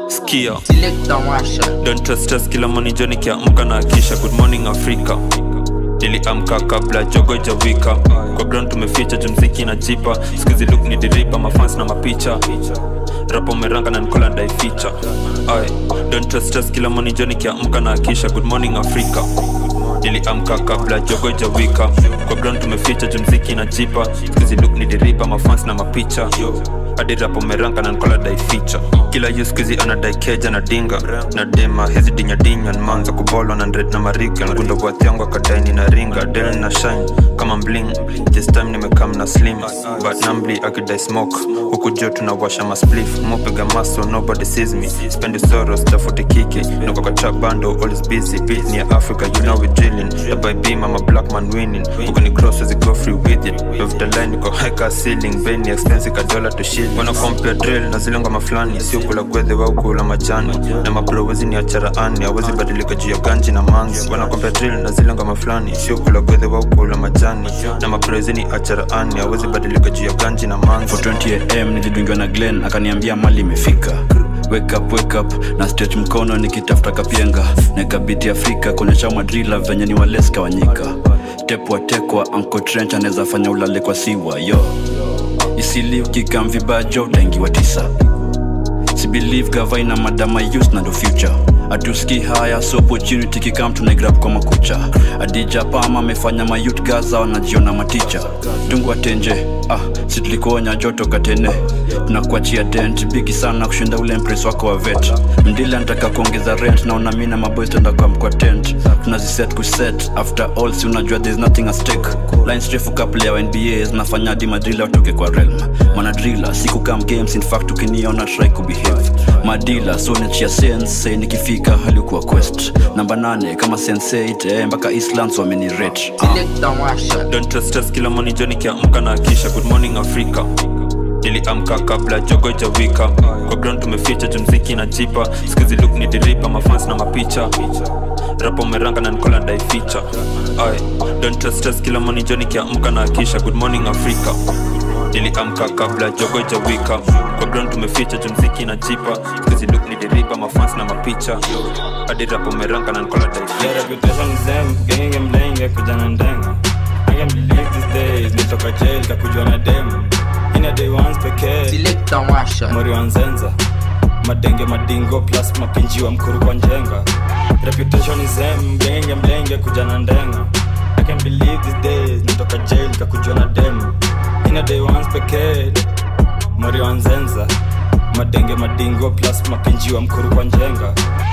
Skia Selector Washa Don't trust stress kila morning Johnny kiamka na akisha Good morning Africa niliamka kabla jogo jawika kwa ground tumeficha jumziki na jipa skizi look ni diripa mafans na mapicha rapo meranga na nikola ndaificha Aye. don't trust stress kila morning Johnny kiamka na akisha Good morning Africa niliamka kabla jogo jawika kwa ground tumeficha jumziki na jipa skizi look ni diripa mafans na mapicha hadi rapo meranga na nkola dai ficha kila yu skuizi anadai keja na dinga na dema hizi dinyadinya nmanza kubolwa na ndred na mariga ngundo bwathiangu akadaini na ringa del na shine kama mbling this time nimekam na slim but nambli akidai smoke huku jo tunawasha masplif mopiga maso nobody sees me spendi soros tafuti kiki niko kwa trap bando always busy beat ni ya africa you know we drilling the by beam I'm a black man winning huku ni cross as go free with it love the line niko high car ceiling beni expensive ka dollar to shilling wana compare drill na zile ngoma fulani sio kula gwedhe wao kula majani na mabro wezi ni achara ani hawezi badilika juu ya ganji na mangi wana compare drill na zile ngoma fulani sio kula gwedhe wao kula majani na mabro wezi ni achara ani hawezi badilika juu ya ganji na mangi 420am nilidungiwa na glen akaniambia mali imefika wake up, wake up na stretch mkono nikitafuta kapienga nekabiti afrika kuonyesha madrila venye ni waleska wanyika tepwa tekwa anko trench anaweza fanya ulale kwa siwa yo isili ukikam vibajo utaingiwa tisa sibelieve gavaina madama youth na ndo future atuski haya so opportunity kikam tunaigrab kwa makucha adija pama amefanya mayut gaza wanajiona maticha tungwa tenje ah si tulikuonya joto katene tunakuachia dent bigi sana kushinda ule mpres wako wa vet mdili anataka kuongeza rent naona mi na maboys tenda kwa mkwa tent tunaziset kuset after all si unajua there's nothing at stake lines refu couple ya nba zinafanya hadi madrila watoke kwa realm manadrila siku kam games in fact ukiniona try kubehave madila so nachia sense nikifika halikuwa quest namba 8 kama sense8 eh, mpaka islands wamenirate ah. Selector Washa don't trust stress kila morning Johnny kiamka na akisha Good morning Africa niliamka kabla jogo jawika kwa ground tumeficha jumziki na jipa skizi look ni diripa mafans na mapicha rapo meranga na nikola ndai ficha Aye. don't trust stress kila morning Johnny kiamka na akisha Good morning Africa niliamka kabla jogo jawika kwa ground tumeficha jumziki na jipa skizi look ni diripa mafans na mapicha hadi rapo meranga na nikola ndai ficha Yeah, reputation is them, genge mlenge kujana ndenga I can't believe these days, nitoka jail kakujua na dem Ina day ones pekee, Selector Washa mori wa nzenza Madenge madingo plus mapinji wa mkuru kwa njenga Reputation is them, genge mlenge kujana ndenga I can't believe these days, nitoka jail kakujua na dem Ina day ones pekee, mori wa nzenza Madenge madingo plus mapinji wa mkuru kwa njenga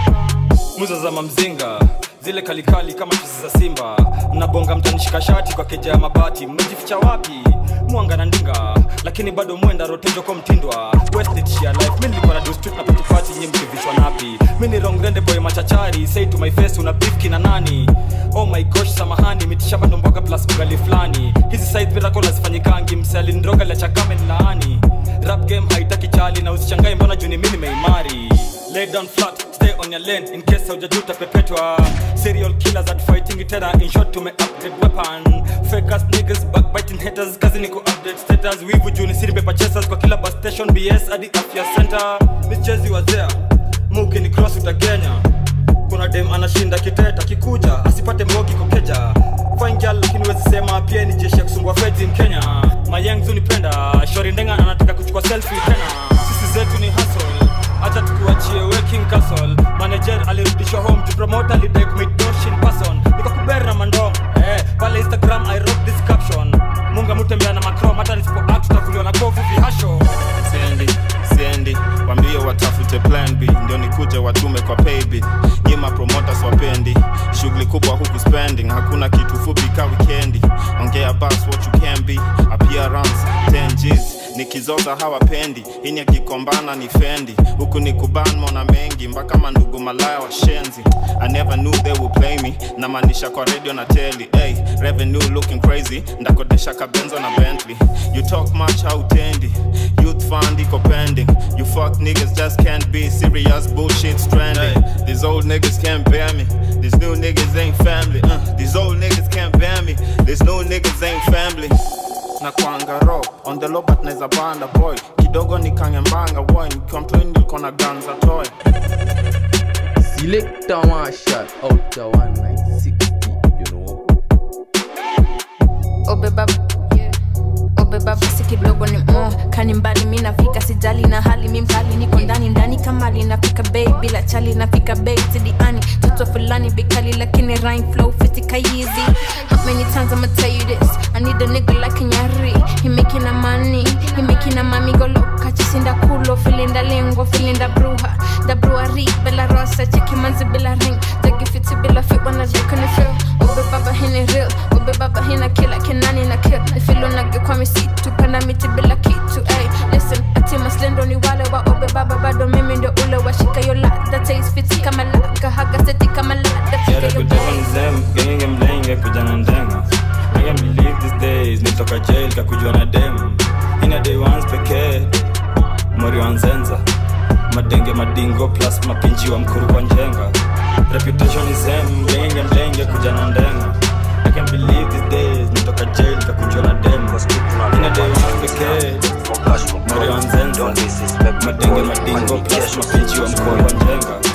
muza za mamzinga zile kalikali kama chuzi za simba mnabonga mtanishika shati kwa keja ya mabati mmejificha wapi mwanga na ndinga lakini bado mwenda rotejo kwa mtindwa westshia life mi nilikuwa na do street na patipati nyi mkivishwa napi mi ni rongrende boy machachari say to my face una beef na nani oh my gosh samahani mitishamba ndo mboga plus ugali fulani hizi side miracle hazifanyikangi msealindroga la chakame ni laani rap game haitaki chali na usichangae mbona juni mi nimeimari lay down flat stay on your lane in case haujajuta pepetwa serial killers at fighting tena in short tume upgrade weapon fake ass niggas backbiting haters kazi ni ku update status wivu juni siri paper chasers kwa kila bus station bs hadi afya center michezi wazea muki ni cross utagenya kuna dem anashinda kiteta kikuja asipate mbogi kokeja fine girl lakini wezi sema pia ni jeshi ya kusumbua feds in kenya mayang zunipenda shori ndenga anataka kuchukua selfie tena sisi zetu ni hustle acha tukuachie working castle manager alirudishwa home to promote alidai commit dosh in person nikakuber na mandom eh pale instagram i wrote this caption munga mutembea na macrom hata nisipo act tutakuliwa na kovu vihasho siendi siendi wambie watafute plan b ndio nikuje watume kwa payb nyima promoters wapendi shughuli kubwa huku spending hakuna kitu fupi ka wikendi ongea bas what you can be appearance 10 Gs nikizoza hawapendi ini akikombana ni fendi huku ni kuban mona mengi mpaka mandugu malaya washenzi i never knew they would play me namaanisha kwa radio na teli hey, revenue looking crazy ndakodesha kabenzo na bentley you talk much hautendi youth fund iko pending you fuck niggas just can't be serious bullshit stranding these old niggas can't bear me these new niggas ain't family uh, these old niggas can't bear me these new niggas ain't family na kwanga ro on the low but naeza banda boy kidogo nikangembanga boy nikiwa mtoi nilikuwa na ganza toy Selector one shot out the 1960, you know. obeba obeba basi kidogo ni mo kani mbali mi nafika sijali na hali mi mkali niko ndani ndani kamali nafika bei bila chali nafika bei sidiani toto fulani bikali lakini rhyme flow fitika easy how many times I'ma tell you this I need a nigga like Nyari he making a money he making a mami go loca chisinda kulo filinda lengo filinda bruja da brewery bella rosa cheki manzi bila ring tagi fiti bila fit wanna look in the feel obe baba hini real obe baba hina kila kinani na kill ifilo nage kwa misitu panda miti bila kitu ay listen ati maslendo ni wale wa obe baba bado mimi ndio ule washika yo ladha taste fiti kama laka haga seti kama ladha fika Yara yo kutoka bay nzem gengenge mlenge kuja na ndenga I can't believe these days nitoka jail kakujua na dem ina day ones pekee mori wa nzenza madenge madingo plus mapinji wa mkuru kwa njenga reputation is em gengenge mlenge kuja na ndenga I can't believe these days nitoka jail kakujua na dem ina day ones pekee mori wa nzenza madenge madingo plus mapinji wa mkuru kwa njenga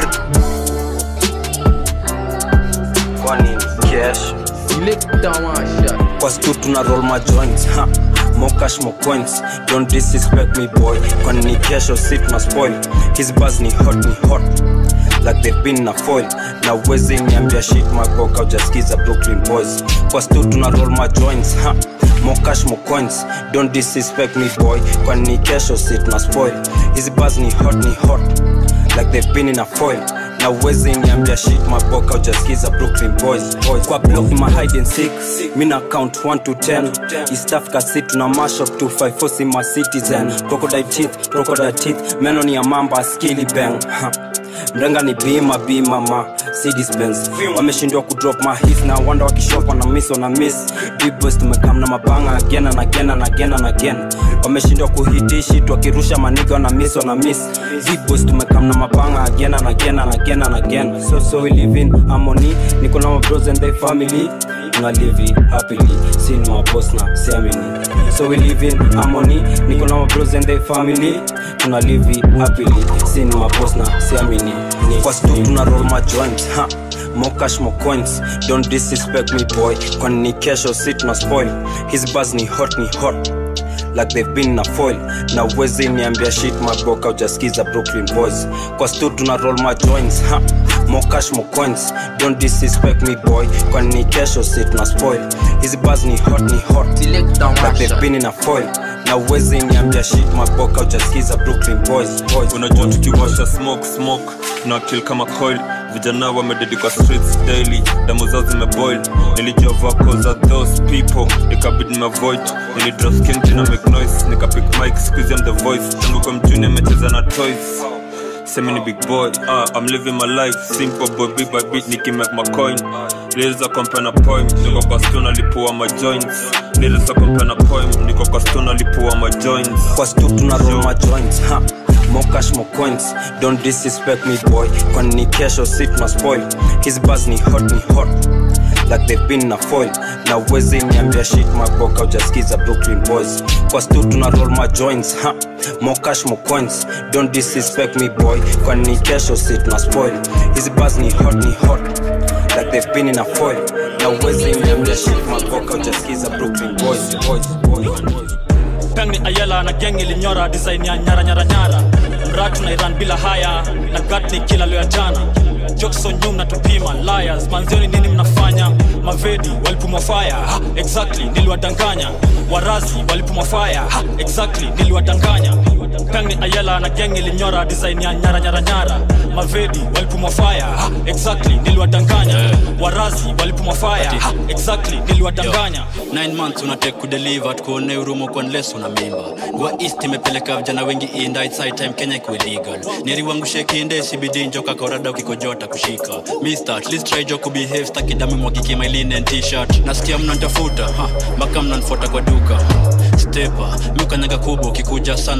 kwani cash Selector one shot. kwa stu tuna roll my joints ha more cash more coins don't disrespect me boy kwani ni kesho si tuna spoil his buzz ni hot ni hot like they've been na foil na uwezi niambia shit makoka ujaskiza brooklyn boys kwa stu tuna roll my joints ha more cash more coins don't disrespect me boy kwani ni kesho si tuna spoil his buzz ni hot ni hot like they've been in a foil na uwezi niambia shit maboka ujaskiza brooklyn boys, boys. kwa block ni ma hide and seek mi na count 1 to 10 east africa city tuna mash up 254 si ma citizen crocodile teeth crocodile teeth meno ni ya mamba skilly bang ha. mrenga ni bima bima ma cdspens wameshindwa kudrop mahis na wanda wakishopa na miss wana miss bibos tumekam na mabanga again and again and again and again wameshindwa kuhitishi wakirusha maniga wana miss wana miss bibos tumekam na mabanga again and again and again and again so so we live in harmony niko na mabros and their family tuna live it happily sin my boss na siamini so we live in harmony niko na mabros and their family tuna live it happily sin my boss na siamini kwa stu tuna roll my joints ha more cash more coins don't disrespect me boy kwani ni kesho si tuna spoil his buzz ni hot ni hot like they've been na foil na uwezi niambia shit maboka ujaskiza brooklyn boys kwa stu tuna roll my joints ha more cash more coins don't disrespect me boy kwani ni kesho si tuna spoil his buzz ni hot ni hot Selector like one they've shot. been in a foil na uwezi niambia shit maboka ujaskiza brooklyn boys, boys. unajua tukiwasha smoke smoke na kill kama coil vijana wamededi kwa streets daily damu zao zimeboil nilijua vako za those people ikabidi nimeavoid nilidrop king na make noise nikapick mic squeeze am the voice tangu kwa mjuni amecheza na toys semi ni big boy ah, I'm living my life simple boy big by bit nikimake my coin liliza compare na poem niko kwa stone alipua my joints liliza compare na poem niko kwa stone alipua my joints kwa stu tuna roll my joints ha more cash more coins don't disrespect me boy kwani ni kesho si tuna spoil his buzz ni hot ni hot like they've been na foil na uwezi niambia shit maboka ujaskiza brooklyn boys kwa stu tuna roll my joints ha more cash more coins don't disrespect me boy kwani ni kesho si tuna spoil his buzz ni hot ni hot like they've been in a foil na uwezi niambia shit maboka ujaskiza brooklyn boys, boys, boys, boys. pengni ayela na geng ilinyora design ya nyara nyara nyara mratu na iran bila haya na gatni kila leo ya jana jokson nyum na tupima liars manzioni nini mnafanya mavedi walipumwa fire ha, exactly niliwadanganya warazi walipumwa fire ha, exactly niliwadanganya pengni ayela na geng ilinyora design ya nyara nyara nyara mavedi walipumwa fire ha, exactly niliwadanganya warazi walipumwa fire ha, exactly niliwadanganya 9 months unatake kudeliver tukuone urumo kwa unless una mimba gwa east imepeleka vijana wengi inda it's high time kenya ikuwe legal neriwangushe kinde cbd njoka korada ukikojota kushika mister at least try jo kubehave staki damu mwagike my linen t-shirt nasikia mnantafuta ha, mpaka mnanfuata kwa duka stepa miukanyaga kubwa ukikuja sana perhaps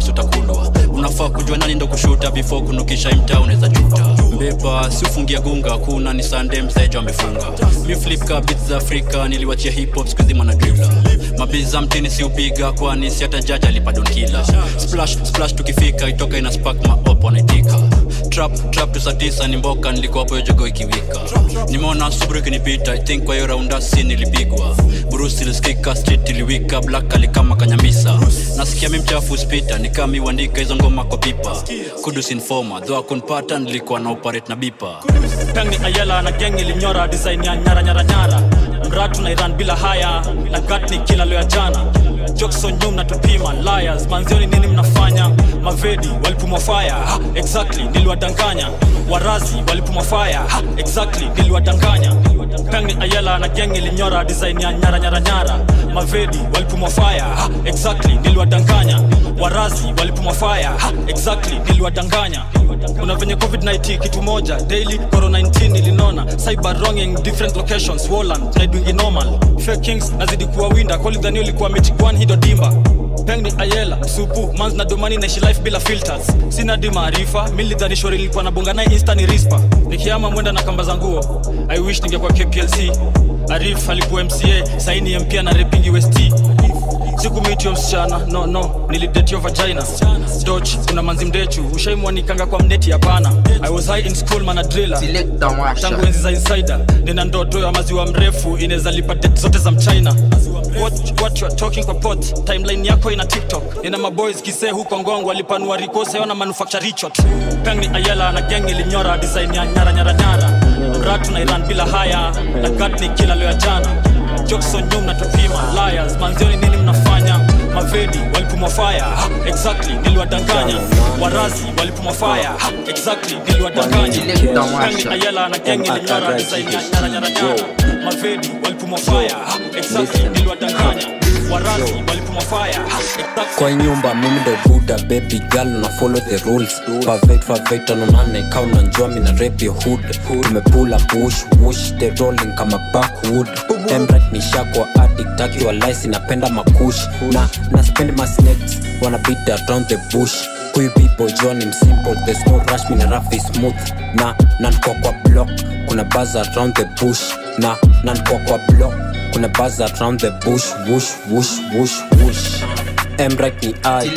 max utakulwa unafaa kujua nani ndo kushuta before kunukisha imta unaweza juta mbeba si ufungia gunga kuna ni sande mseja amefunga mi flip ka beats za afrika niliwachia hip hop siku zima na drila mabiza mtini si upiga kwani si hata jaji alipa donkila splash splash tukifika itoka ina spark maop wanaitika trap trap tu saa tisa ni mboka nilikuwa hapo hiyo jogo ikiwika nimeona subru ikinipita i think kwa hiyo raunda si nilipigwa brusi ilisikika street iliwika black alikama kanyamisa nasikia mi mchafu spita nikami uandika hizo ngoma kwa pipa kudus informa dho akunpata nilikuwa na operate na bipa peng ni ayela na geng ilinyora design ya nyara nyara nyara mratu na iran bila haya na gat ni kila leo ya jana jokson nyum na tupima liars manzioni nini mnafanya mavedi walipumwa fire ha, exactly niliwadanganya warazi walipumwa fire ha, exactly niliwadanganya peng ni ayela na geng ilinyora design ya nyara nyara nyara mavedi walipumwa fire ha, exactly niliwadanganya warazi walipumwa fire ha, exactly niliwadanganya kuna venye covid-19 kitu moja daily corona 19 ilinona cyber wronging different locations woland naidwingi normal fake kings nazidi kuwa winda kolidhani ulikuwa mechigwan hido dimba peng ni ayela supu mans na domani naishi life bila filters sina di maarifa milidhani shori nilikuwa nabonga naye insta ni rispa nikiama mwenda na kamba za nguo i wish ningekuwa kplc arif alikuwa mca saini mpia na repingi west sikumitio msichana no no nilidetio vagina doch kuna manzi mdechu ushaimwanikanga kwa mneti hapana i was high in school mana driller tangu enzi za insider nina ndoto ya maziwa mrefu inaweza lipa det zote za mchina what, what you are talking kwa pot timeline yako ina tiktok nina maboys kisee huko ngongo alipanua rikose ona manufacture richot peng ni ayela na geng ilinyora design ya nyara nyara nyara mratu na iran bila haya na gat ni kila leo ya jana jokson nyum na tupima liars manzioni nini mnafanya mavedi walipumwa fire ha, exactly niliwadanganya warazi walipumwa fire ha, exactly niliwadanganya Peng ni ayela na geng ilinyora design ya nyara nyara nyara mavedi walipumwa fire ha, exactly niliwadanganya warazi walipumwa fire ha, exactly kwa nyumba mimi ndo buda baby girl na follow the rules favet favet anonane kau na njua mina rap your hood tumepula push wush the rolling kama backwood emrat ni shakwa addict akiwa lice napenda makush na na spend my snakes wanna beat around the bush huyu people john im simple there's no rush mina rough is smooth na nankwa kwa block kuna buzz around the bush na nankwa kwa block kuna buzz around the bush wush wush wush wush emrak ni i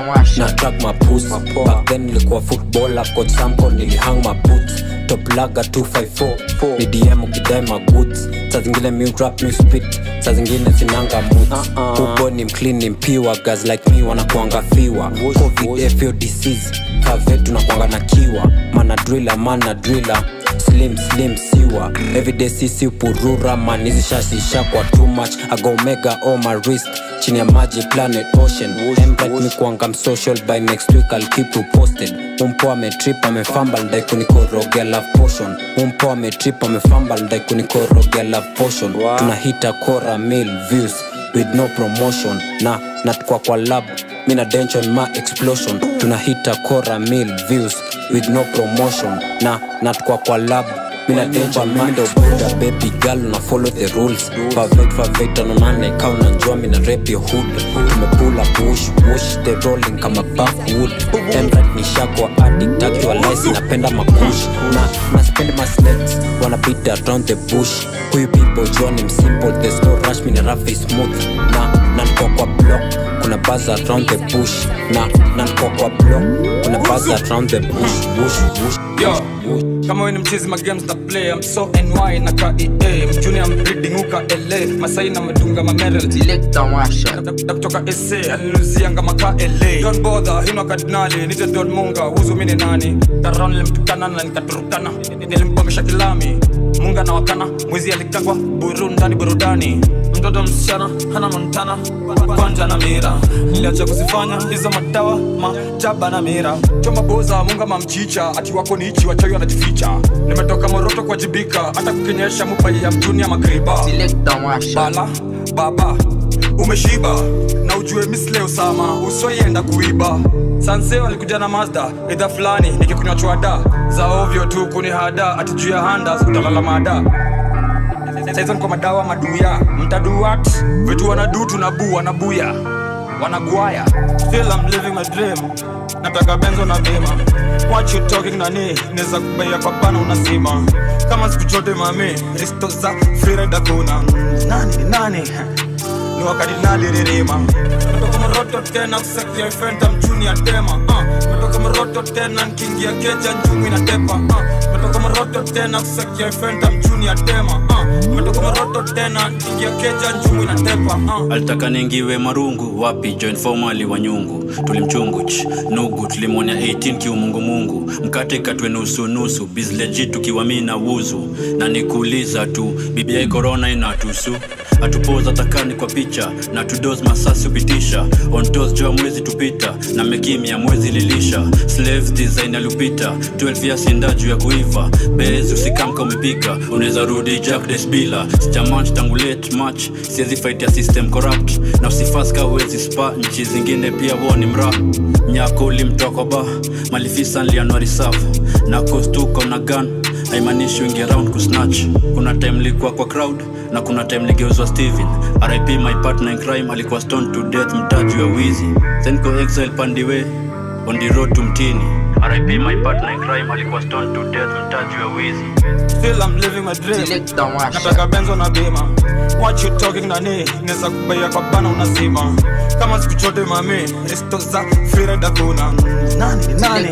na track mapus back then nilikuwa footballer coach samko nilihang maboots top laga 254 ni dm ukidai magoods saa zingine mi rap mi spit saa zingine sinanga moods huko ni mclean ni mpiwa guys like me wanakuanga fiwa covid fo disease kave tunakuanga na kiwa mana driller mana driller slim slim siwa everyday sisi upurura man hizi shasisha kwa too much ago mega on my wrist chini ya maji planet ocean embright mi kuanga msocial by next week I'll keep you posted umpo ametrip amefambal ndai kunikorogea love potion umpo ametrip amefambal ndai kunikorogea love potion tunahita kora mil views with no promotion na natukwa kwa lab mina dension ma explosion tunahita kora mil views with no promotion na natukwa kwa lab mina dension ma ndo buda baby girl na follow the rules favet favet anonane kau na njua mina rap your hood tumepula push push the rolling kama backwood emrat ni shakwa addict akiwa lice napenda makush na na spend my snakes wanna beat around the bush huyu people john im simple there's no rush mina rough is smooth na nankwa kwa block kuna buzz around the bush na nankwa kwa block kuna buzz around the bush bush bush Yo, kama we ni mchizi ma games na play I'm so NY na KEA mjuni I'm breeding uka LA Masai na madunga ma Merrell Da kutoka SA alinuzianga maka LA Don't bother hino kardinali nite Don Munga huzu mini nani Taron nilimtukana na nikaturukana Nilimbongesha kilami Munga na wakana mwizi alikangwa buru ndani burudani mtoto msichana hana montana kwanja na mira niliacha kuzifanya hizo madawa majaba na mira choma boza munga mamchicha ati wako nichi wachawi wanajificha nimetoka moroto kuwajibika hata kukinyesha mupai ya mtuni ya magriba bala baba umeshiba na ujue misle usama usoienda kuiba sanseo alikuja na mazda edha fulani nikikunywa chwada za ovyo tu kunihada ati juu ya handa utalala mada saizo niko madawa maduya mtaduat vitu wanadu tunabu wanabuya wanagwaya still I'm living my dream nataka benzo na bima what you talking nani neza kubaia kwa bana unasima kama siku chote mami risto za freeride kuna nani ni nani ni wakati naliririma metoka moroto tena kusakia fenta mchuni ya tema uh. metoka moroto tena nkiingia keja njumi na tepa uh. metoka moroto tena kusakia fenta mchuni ya tema uh. metoka moroto tena nkiingia keja njumi na tepa uh. alitaka ningiwe marungu wapi join formali wa nyungu tulimchunguch nugu tulimwonya 18 kiumungumungu mkate katwe nusunusu bizleji tukiwa mi na wuzu na nikuuliza tu bibiai korona inatusu atupoza takani kwa picha na tudos masasi upitisha ontos joa mwezi tupita na mekimya mwezi lilisha slaves design alupita 12 ya sinda juu ya kuiva bez usikamka umepiga unaweza rudi jack desbila sijamanch tangu late match siwezi fight ya system corrupt na usifaska uwezi spa nchi zingine pia woni mra nyako ulimtoka ba malifisa nlianuari safu na kostuko na gun haimaanishi wingi around kusnatch kuna time likuwa kwa crowd na kuna time ligeuzwa steven rip my partner in crime alikuwa stone to death mtaju ya wizi senko exile pandiwe on the road to mtini rip my partner in crime alikuwa stone to death mtaju ya wizi still I'm living my dream nataka benzo na bima what you talking nani neza kubaia kwa bana unasima kama siku chote mami risto za freeride kuna nani ni nani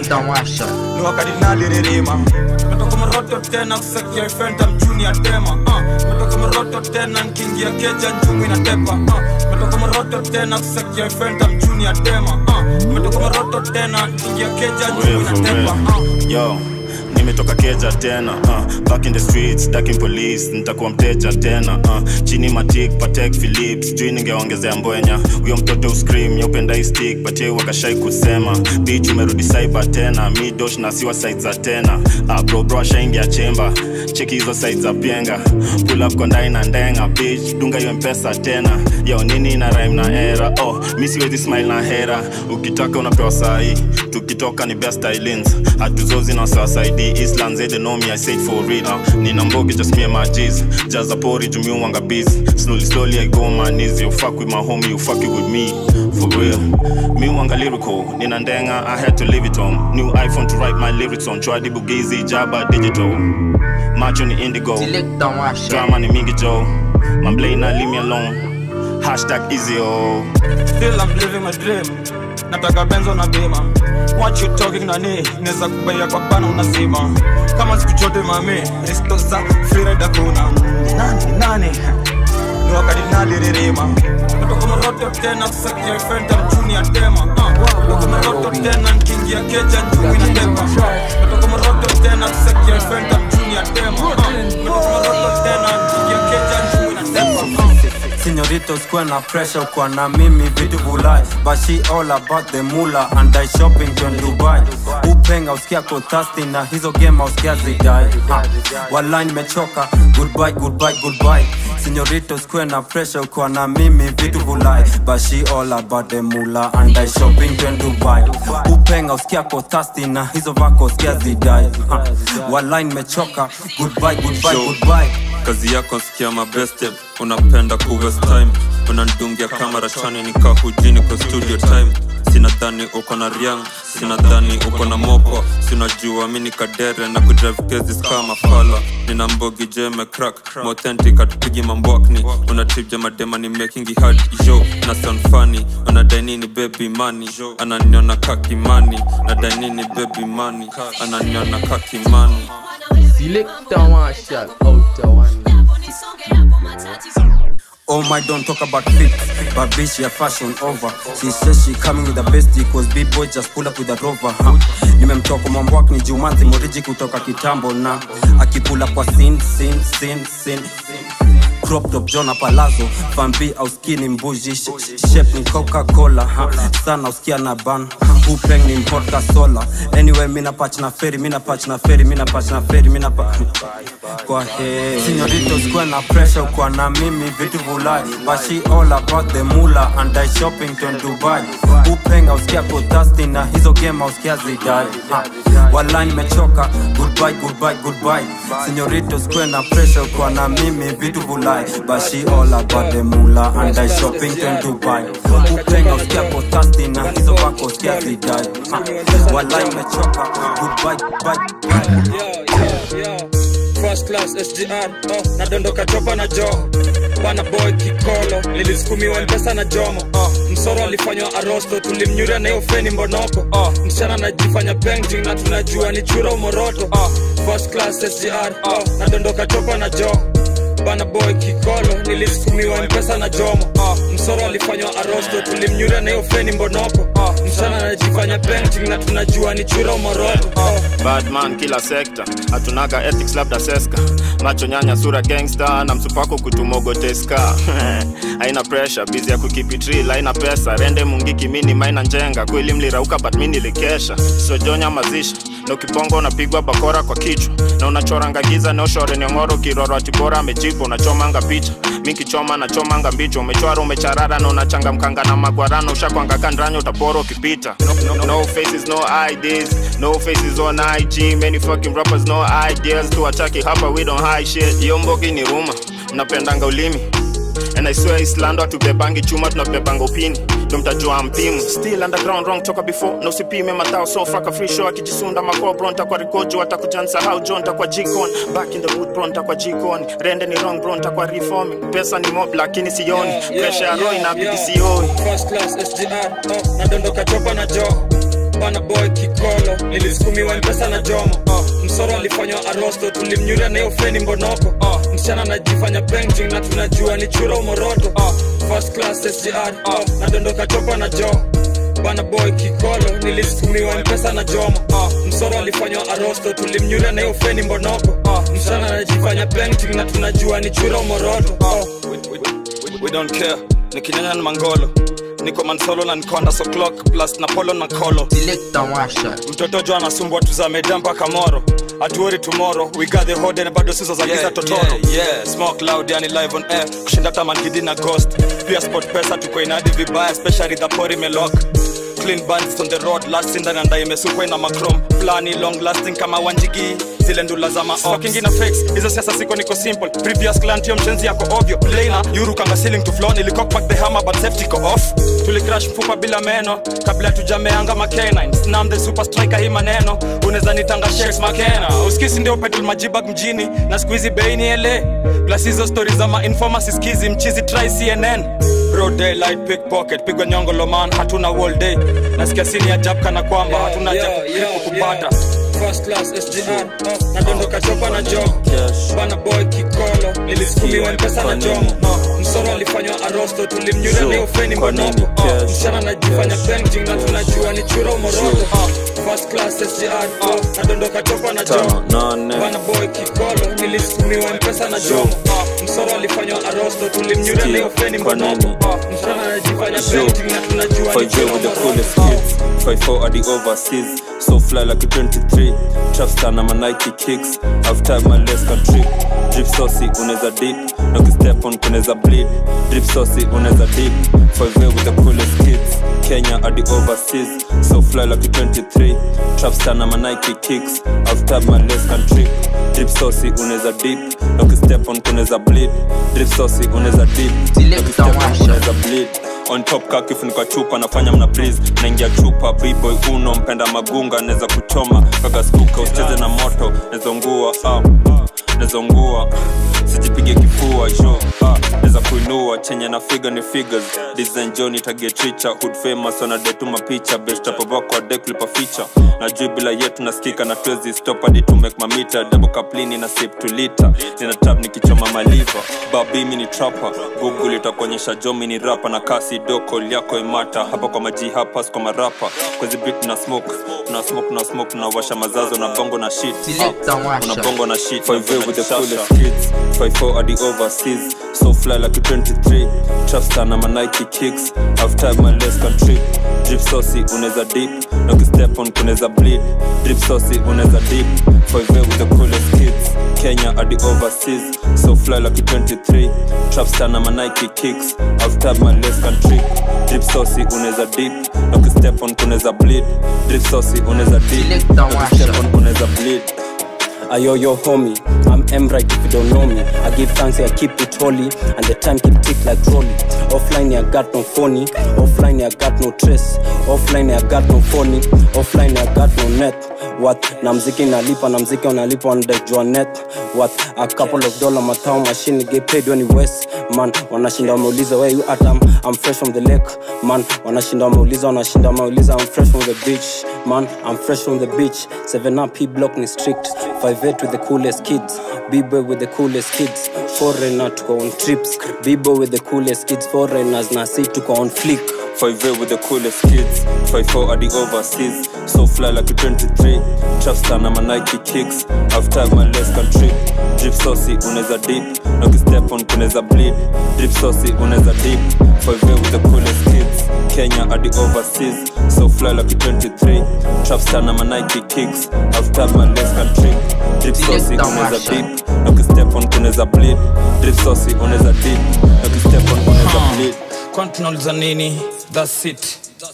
ni wakati naliririma metoka moroto tena kusakia fenta mchuni ya tema uh. metoka moroto tena nkiingia keja njumi na tepa uh. metoka moroto tena kusakia fenta mchuni ya tema uh. metoka moroto tena nkiingia keja njumi na tepa uh. yo nimetoka keja tena uh, back in the streets daking police nitakuwa mteja tena uh, chini matik patek philips jui ningeongezea mbwenya huyo mtoto uscream yaupenda istik patie wakashai kusema bich umerudi cyber tena midosh na siwa side za tena uh, bro bro ashaingia chemba cheki hizo side za pienga pull up kondai na ndenga bich dunga hiyo mpesa tena yo nini na rhyme na era oh mi siwezi smile na hera ukitaka unapewa sahi tukitoka ni best islands hatuzozi na wasawasaidi island they know me i said for real uh, nina mbogi just me and my g's jaza pori jumi wanga busy slowly slowly i go on my knees you fuck with my homie you fuck it with me for real me wanga lyrical nina ndenga i had to leave it home new iphone to write my lyrics on chwadi bugizi jaba digital macho ni indigo drama ni mingi joe mamblay na leave me alone hashtag easy oh still I'm living my dream nataka benzo na bima what you talking nani neza kubaia kwa bana unasima kama siku chote mami risto za freeride kuna nani ni nani ni wakati naliririma natoka moroto tena kusakia fenta mchuni ya tema uh. natoka moroto tena nkiingia keja njumi na tepa natoka moroto tena kusakia fenta mchuni ya tema uh. natoka moroto tena nkiingia keja njumi na tepa uh. Señoritos kuwa na pressure kwa na mimi vitu vulai But she all about the mula and I shopping to Dubai Upenga usikia ko thirsty na hizo game usikia zidai ha. Walai nimechoka goodbye goodbye goodbye Señoritos kuwa na pressure kwa na mimi vitu vulai But she all about the mula and I shopping to Dubai Upenga usikia ko thirsty na hizo vako usikia zidai ha. Walai nimechoka goodbye goodbye goodbye kazi yako sikia mabeste unapenda kuwest time unandungia kamera chani nikahujini kwa studio time sinadhani uko na riang sinadhani uko na moko sinajua mi ni kadere na kudrive cases kama fala nina mbogi jeme crack mauthentic atupigi mambwakni unatibja madema ni making it hard yo na sound funny unadai nini baby money ananiona kakimani nadai nini baby money ananiona kakimani Selector Marshall out of one. Oh my, don't talk about fit, but bitch, your fashion over. She says she coming with the bestie, cause big boy just pull up with a rover. Huh? Nimemtoka mwambwak ni Jumanthi Moriji kutoka kitambo na akipula kwa sin sin sin sin crop top Jona Palazzo Fambi au skinny mbuji sh- sh- shape ni Coca-Cola ha. sana usikia na ban upeng ni vodka sola anyway mina patch na feri mina patch na feri mina patch na feri mina pa kwa he Señoritos kwa na pressure kwa na mimi vitu vulai but she all about the mula and I shopping to Dubai upenga usikia ko thirsty na hizo game usikia zidai ha. Walai nimechoka goodbye goodbye goodbye Señoritos kwa na pressure kwa na mimi vitu vulai shy but she all about the mula and I shopping in Dubai upendo sikia ko thirsty na hizo wako sikia zidai Ah, walai mechoka goodbye bye First class SGR oh, nadondoka chopa na joo bana boy kikolo nilisukumiwa mpesa na jomo oh, msoro alifanywa arosto tulimnyuria na hiyo feni mbonoko oh, msichana anajifanya painting na tunajua ni chura umoroto oh, first class SGR oh, nadondoka chopa na joo bana boy kikolo nilisukumiwa mpesa na jomo oh, msoro alifanywa arosto tulimnyuria na hiyo feni mbonoko oh, msichana anajifanya painting na tunajua ni chura umoroto oh, badman kila sekta hatunaga ethics labda seska macho nyanya sura gangsta na msupako kutumogoteska haina pressure bizi ya kukipitril haina pesa rende mungiki mini maina njenga kweli mlirauka but mi nilikesha sojonya mazishi na ukibongo unapigwa bakora kwa kichwa na unachoranga giza neoshore niongoro kiroro atibora amejipa unachomanga picha mi kichoma nachomanga mbicho umechwara umecharara na unachangamkanga na magwarano ushakwanga kandranya utapora ukipita no, no, no faces no IDs no faces on IG many fucking rappers no ideas tuwataki hapa we don't hide shit iyo mbogi ni ruma mnapendanga ulimi and I swear Islando hatubebangi chuma tunabebanga upini ndo mtajua mpimu still underground wrong toka before na usipime matao so fraka free show akijisunda makoo bro ntakwa rikojo atakuja nsahau jo ntakwa jikon back in the wood bro ntakwa jikon rende ni wrong bro ntakwa reforming pesa ni mob lakini sioni pressure ya roho inabidi sioi first class SGR oh, nadondoka chopa na joo bana boy kikolo nilisukumiwa mpesa na jomo oh, msoro alifanywa arosto tulimnyuria na hiyo feni mbonoko oh, msichana anajifanya painting na tunajua ni chura umoroto oh, first class SGR oh, nadondoka chopa na joo bana boy kikolo nilisukumiwa mpesa na jomo oh, msoro alifanywa arosto tulimnyuria na hiyo feni mbonoko oh, msichana anajifanya painting na tunajua ni chura umoroto oh. we don't care nikinyanya na mangolo niko mansolo na nikonda so clock plus na polo na kolo mtoto jo anasumbwa tuzameda mpaka moro atuori tomorrow we got the hode na bado sizo za giza Yeah, totoro yeah, yeah, smoke loud yani live on air kushinda tamangidi na ghost pia sport pesa tuko inadi vibaya especially the pori melok clean bandits on the road last in na ndai imesukwa ina macrom plani long lasting kama wanjigi zile ndula za maokingina fix hizo siasa siko niko simple previous client yo mshenzi yako ovyo plaina yuru kanga ceiling to floor nilicock back the hammer but safety ko off tulicrash mfupa bila meno kabla tujameanga makenine snam the super striker hii maneno unaweza nitanga shakes makena uskisi ndio petrol majibag mjini na siku hizi bei ni ele plus hizo stories za mainforma siskizi mchizi try cnn Broad daylight pickpocket pigwa nyongo loman hatuna all day nasikia sini ya jab kana kwamba hatuna Yeah, jabu yeah, yeah, kupata first class SGR oh, nadondoka chopa na jo bana boy kikolo nilisukumiwa mpesa na jomo oh, msoro alifanywa arosto tulimnyuria na hiyo feni mbonoko oh, msichana anajifanya painting na tunajua ni chura umoroto oh, first class SGR oh, nadondoka chopa na jo bana boy kikolo nilisukumiwa mpesa na jomo oh, msoro alifanywa arosto tulimnyuria na hiyo feni mbonoko oh, msichana anajifanya painting na tunajua ni 5J chura with the umoroto coolest kids 54 at the overseas So fly like a 23 Trapstar na my Nike kicks I've tied my legs can trip Drip saucy unaweza dip Na ukistep on kunaweza bleed Drip saucy unaweza dip 5J with the coolest kids Kenya at the overseas So fly like a 23 Trapstar na my Nike kicks I've tied my legs can trip Drip saucy unaweza dip Na ukistep on kunaweza bleed Drip saucy unaweza dip Na ukistep on kunaweza bleed on top ka kifunika chupa nafanya mna breeze naingia chupa bboy uno mpenda magunga naweza kuchoma kaka stuka usicheze na moto nezongua ah, nezongua sijipige kifua jo ah, naweza kuinua chenye na figa ni figures design jo nitagetricha hood famous wanadetuma picha bestapabako adeklipa ficha najui bila yetu nasikika na twezi stop hadi to make mamita double kaplini na sip to liter nina tab nikichoma maliva babimi ni trapa google itakuonyesha jomi ni rapa na kasi doko yako imata hapa kwa maji hapas kwa marapa kwezi bit na smoke na smoke na smoke na washa mazazo na bongo na shit Ah, una bongo na shit 5 with the coolest kids 54 at the overseas so fly like a 23 trapstar na my Nike kicks I've tied my legs can trip drip saucy unaweza dip na ukistep on kunaweza bleed drip saucy unaweza dip 5 with the coolest kids Kenya at the overseas so fly like a 23 trapstar na my Nike kicks I've tied my legs can trip drip saucy unaweza dip na ukistep on kunaweza bleed drip saucy unaweza dip na ukistep on kunaweza bleed ayo yo homie i'm m right if you don't know me i give thanks i keep it holy and the time keep tick like trolley offline i got no phony offline i got no trace offline i got no phony offline i got no net what na mziki nalipa na mziki unalipa wanadajua net what a couple of dollar matao machine get paid when you west man wanashinda wameuliza where you at I'm, I'm fresh from the lake man wanashinda wameuliza wanashinda wameuliza I'm fresh from the beach man I'm fresh from the beach 7 up P block ni strict 58 with the coolest kids B-boy with the coolest kids foreigner tuko on trips B-boy with the coolest kids foreigners na si tuko on flick 5 with the coolest kids 5-4 at the overseas so fly like a 23 trapstar na my Nike kicks after my less country drip saucy unaweza dip na ukistep on kunaweza bleed drip saucy unaweza dip 5 with the coolest kids Kenya at the overseas so fly like a 23 trapstar na my Nike kicks after my less country drip saucy unaweza dip na ukistep on kunaweza bleed drip saucy unaweza dip na ukistep on kunaweza bleed kwani tunauliza nini thats it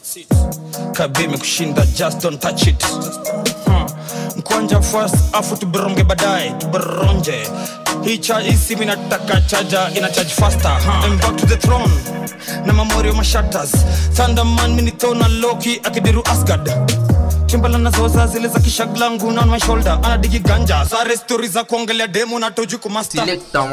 kabi imekushinda just don't touch it hmm. mkwanja first afu tuberonge baadaye tuberonje hii cha hii simu inataka chaja ina charge faster huh. I'm back to the throne na mamorio mashatas thunderman minithona loki akidiru asgard chimbala nazoza zile za kishaglangu na on my shoulder anadigi ganja sare stori za kuongelea demo na toju kumasta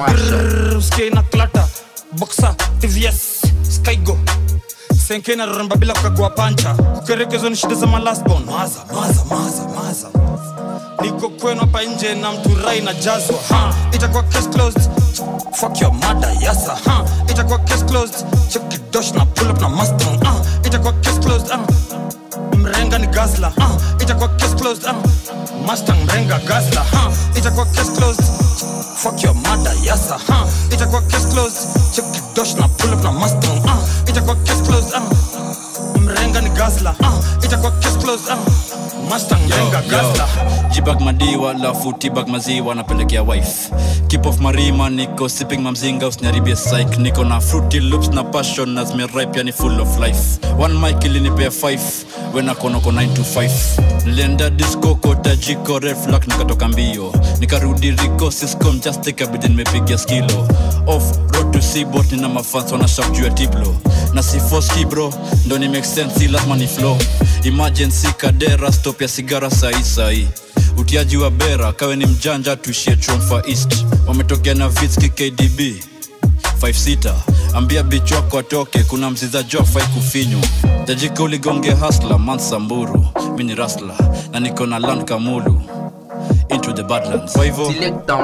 usikie na klata boxa tvs skygo senke na roramba bila kukagua pancha kukerekezwa ni shida za malasbon maza maza maza maza niko kwenu hapa nje na mturai na jazwa ha itakuwa case closed fuck your mother yasa ha itakuwa case closed check kidosh na pull up na mustang ah itakuwa case closed ah mrenga ni gazla uh, itakuwa case closed uh, mustang mrenga gazla uh, itakuwa case closed fuck your mother yasa uh, itakuwa case closed check kidosh na pull up na mustang uh, itakuwa case closed uh, mrenga ni gazla uh, itakuwa case closed uh, mustang mrenga gazla jibag madiwa lafu tibag maziwa napelekea wife keep off marima niko sipping mamzinga usiniharibie psych niko na fruity loops na passion na zimeripe yani full of life one mic ilinipea 5 wenakonoko 9 to 5 nilienda disco kota jiko reflak nikatoka mbio nikarudi riko siscom just ikabidi nimepiga skilo off road to seabot nina mafans wanashak juu ya tiblo na si foski bro ndo ni make sense si lazima ni flow emergency kadera stop ya sigara sahi sahi utiaji wa bera kawe ni mjanja tuishie tromfa east wametokea na vitski kdb 56 ambia bich wako atoke kuna mziza jo afai kufinywa tajika uligonge hasla mansamburu mi ni rasla na niko na land kamulu into the badlands kwa hivyo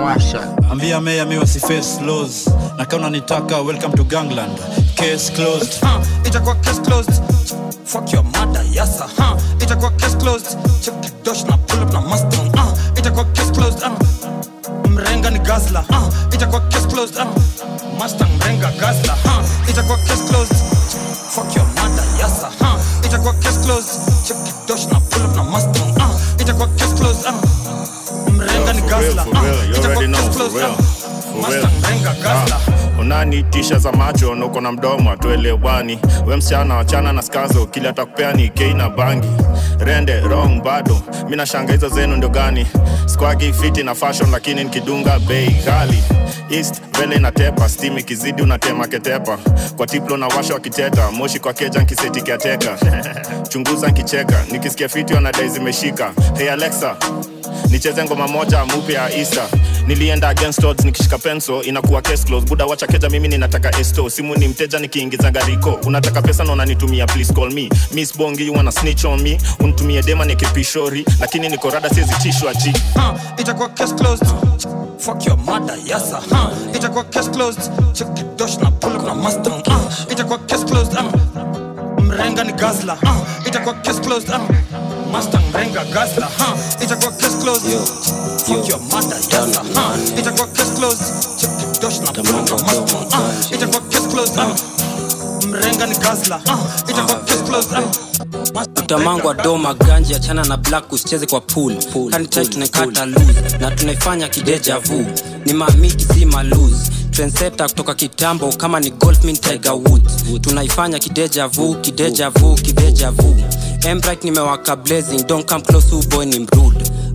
ambia meya mi wasiface laws na kama unanitaka welcome to gangland case closed uh, itakuwa case closed fuck your mother yasa uh, itakuwa case closed check kidosh na pull up na mustang uh, itakuwa case closed uh, mrenga ni gazla uh, itakuwa case closed uh, mustang mrenga gazla uh, itakuwa case closed fuck your mother yasa uh, itakuwa case closed check kidosh na pull up na mustang uh, itakuwa case closed uh, mrenga ni gazla for real, uh, you itakuwa already know, case for closed real, uh, for real. mustang mrenga gazla Ah, unanitisha za macho na uko na mdomo atuelewani we msichana wachana na skazo kili atakupea ni kei na bangi rende wrong bado mi nashanga hizo zenu ndio gani squagi fiti na fashion lakini nikidunga bei ghali east vele inatepa stim ikizidi unatema ketepa kwa tiplo na washa wakiteta moshi kwa keja nkiseti kiateka chunguza nkicheka nikisikia fiti wanadai zimeshika hey alexa nicheze ngoma moja mupe ya isa nilienda against odds nikishika penso inakuwa case close buda wacha keja mimi ninataka esto simu ni mteja nikiingiza gariko unataka pesa na unanitumia please call me miss bongi you wanna snitch on me unitumie dema nikipishori lakini niko rada siwezi tishwa ji uh, itakuwa case closed fuck your mother yasa uh, itakuwa case closed check kidosh na pull up na mustang uh, itakuwa case closed uh, mrenga ni gazla uh, itakuwa case closed uh, mustang mrenga gazla uh, itakuwa case closed fuck your mother yasa uh, itakuwa case closed check kidosh na pull up na mustang uh, itakuwa case closed uh, mrenga ni gazla uh, itakuwa case closed uh, utamangwa doma ganji achana na black usicheze kwa pool kanitai tunaikata lose na tunaifanya kideja vu ni mamiki si malose trenseta kutoka kitambo kama ni golf min tiger woods tunaifanya kideja vu kideja vu kideja vu embright nimewaka blazing don't come close who boy ni mrude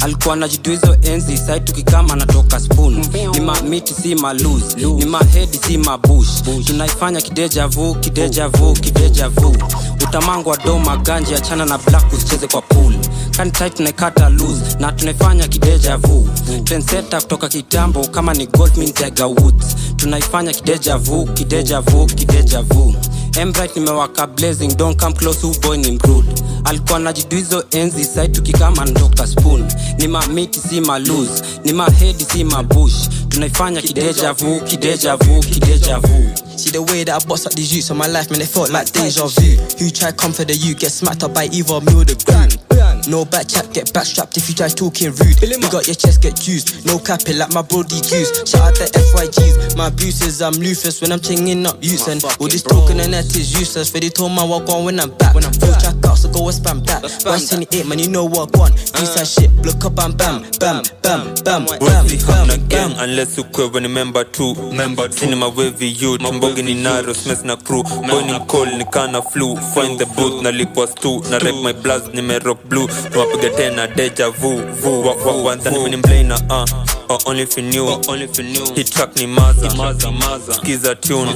alikuwa najidua hizo enzi sai tukikama natoka spoon ni mamiti si malus ni mahedi si mabush tunaifanya kideja vu kideja vu kideja vu utamangwa do maganji achana na black usicheze kwa pool kanitai tunaikata loose na tunaifanya kideja vu trenseta kutoka kitambo kama ni goldmin tiger woods tunaifanya kideja vu kideja vu kideja vu embright nimewaka blazing don't come close who boy ni mrude alikuwa najidu hizo enzi sai tukikama ndoka spoon ni mamiti si malus ni mahedi si mabush tunaifanya kideja vu kideja vu kideja vu See the way that I boss up these youths in my life, man, they felt like deja vu. Who try come for the youth, get smacked up by either me or the group. No back chat, get backstrapped if you try talking rude. You got your chest get juiced, no capping like my brody goose. Shout out the FYGs, my bruises, I'm Lufus when I'm chinging up youths. And all this talking and that is useless. For they told my walk on when I'm back. When I'm full track out, so go and spam that. Once in the eight, man, you know what I want. These that shit, look up and bam, bam, bam, bam, bam, Wezi bam, hamna bam. gang unless ukwewe ni member tu sini mawevi youth mambogi ni naro smes na crew boy ni mcall ni kana flu find the booth na lipwa stu na rep my blast nimerock blue tuwapiga tena deja vu vu wa wa wanza ni mini mblana uh or only if you knew only if you knew hit track ni maza maza maza skiza tune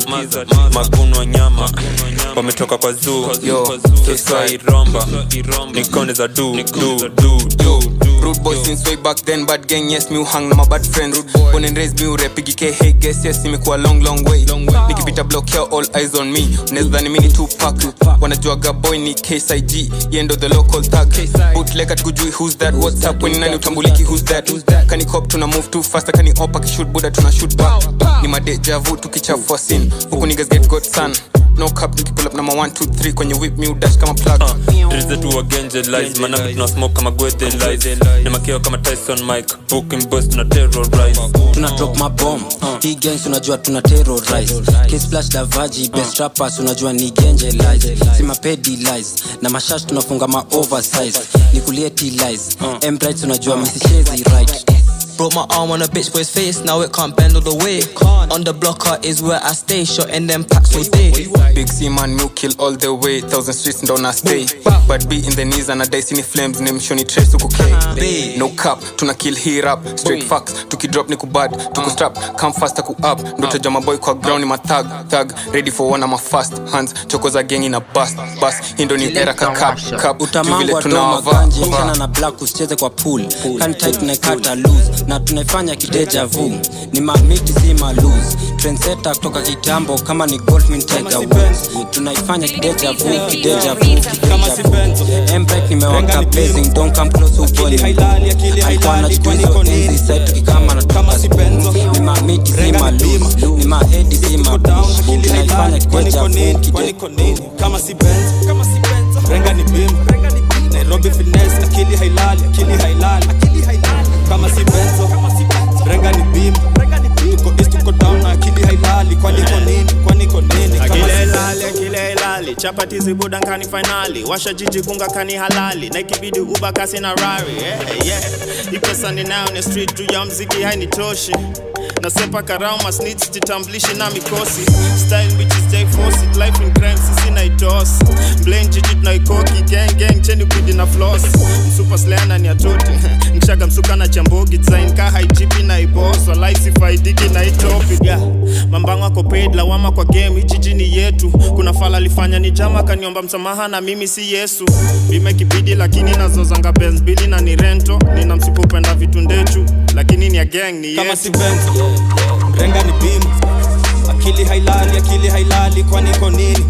maguno nyama wametoka kwa zoo yo sasa iromba nikone za do do do do Rude boy since way back then bad gang yes mi uhang na my bad friends born and raised mi urepigike hey guess yes imekuwa long long way nikipita block here all eyes on me unaweza dhani mi ni Tupac wanajuaga boy ni KSIG yendo the local tag bootleg atukujui who's that what's up when nani utambuliki who's that kani cop tuna move too fast kani opa kishoot buda tuna shoot back ni madeja vu tukichafua scene huku niggas get got sun no cap nikipull up number 1 2 3 kwenye whip mi udash kama plug drizetu wagenje lies manami tuna smoke kama gwethe lies ni makeo kama tyson mike booking boys tuna terrorize tuna drop mabom hii gangs unajua tuna terrorize kisplash davaji best rappers unajua ni genje lies si mapedi lies na mashash tunafunga ma oversize ni kulieti lies embrights unajua misishezi right Broke my arm on a bitch boy's face, now it can't bend all the way. On the blocker is where I stay, shot in them packs all day. Big C man, new kill all the way. Thousand streets ndo na stay. But be in the knees and a dice in the flames. Name shoni trace tuko K. No cap, tuna kill here up. Straight facts, tuki drop niku bad. Tuku strap, come faster ku up. Ndoto jama boy kwa ground ni ma thug. Thug, ready for one of my fast hands. Choko za gang ina bust. Bust, hindo ni era ka cap. Cap, utamangwa do maganji chana na black usicheze kwa pool kantai tunaikata loose na tunaifanya kideja vu ni mamiti si malus trenseta kutoka kitambo kama ni goldmin tiger woods tunaifanya kideja vu kideja vu kideja vu embrek nimewaka blazing don't come close uponi alikuwa anachukuizo enzi sai tukikama na toka spoon ni mamiti si malus ni mahedi si mabush tunaifanya kideja vu kideja kama si benz kama si benz renga ni bim nairobi finesse akili hailali akili hailali akili hailali kama si benzo renga ni bim tuko east tuko down na akili hailali kwani ko nini kwani ko nini kama si akile benzo ilali akile ilali chapati zibuda nkani fainali washa jiji kunga kani halali na ikibidi uba kasi na rari yeah, yeah. ipesa ninayo ni street juu ya mziki hainitoshi nasepa karau masnits jitamblishi na mikosi style bitches stay force it life in crime sisi na itos blame jiji tunaikoki gang gang cheni bidi na floss msupa sleana ni atoti mshaga msuka na chambogi design ka haijipi na ibos walai sifaidiki na itopi yeah. mambango ako paid lawama kwa game hii jiji ni yetu kuna fala alifanya ni jama kaniomba msamaha na mimi si yesu bime kibidi lakini nazozanga benz bili na ni rento nina msupa upenda vitu ndechu lakini ni ya gang ni kama yetu si benzo renga ni bim akili hailali akili hailali kwani ko nini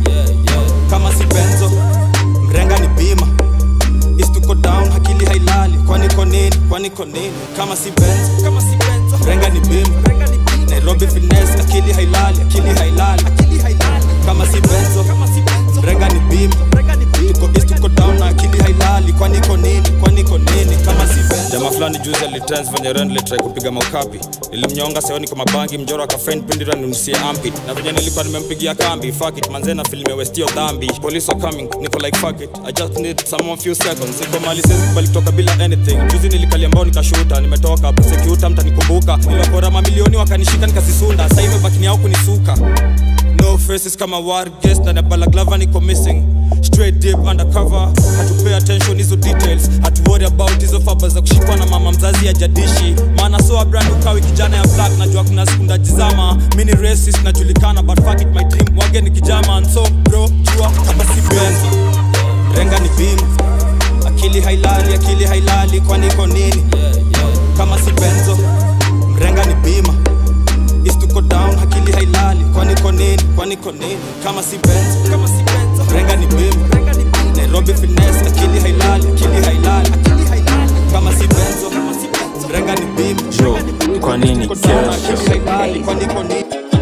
kama si benzo mrenga ni bima East tuko down akili hailali kwani ko nini kwani ko nini kama si benzo kama si benzo renga ni bima nairobi finesse akili hailali akili hailali akili hailali kama si benzo kama si benzo renga ni bima tuko east tuko down na akili hailali kwani ko nini kwani ko nini kama si benzo jamaa fulani juzi alitrans venye ren litrai kupiga maukapi nilimnyonga seoni kwa mabangi mjoro akafen pindira nimsie ampi na venye nilikuwa nimempigia kambi fuck it manze na filime westio dhambi police are coming niko like fuck it i just need someone few seconds niko mali sezi kubali kutoka bila anything juzi nilikalia mbao nikashuta nimetoka prosecutor mtanikumbuka niliwapora mamilioni wakanishika nikasisunda sasa hivi bakini yao kunisuka no faces kama war guest na balaclava niko missing straight deep undercover hatupay attention hizo details hatuwori about hizo faba za kushikwa na mama mzazi ya jadishi maana soa brand ukawi kijana ya black najua kuna siku ndajizama mini racist najulikana but fuck it my dream wage ni kijama so bro jua kama si benzo renga ni bima akili hailali akili hailali kwani iko nini kama si benzo mrenga ni bima istuko down akili hailali kwani iko nini kwani iko nini kama si benzo kama si benzo mrenga ni bima nairobi finesse akili hailali akili hailali akili hailali kama si benzo kama si benzo mrenga ni bima jo kwa nini akili kesho hailali kwani iko nini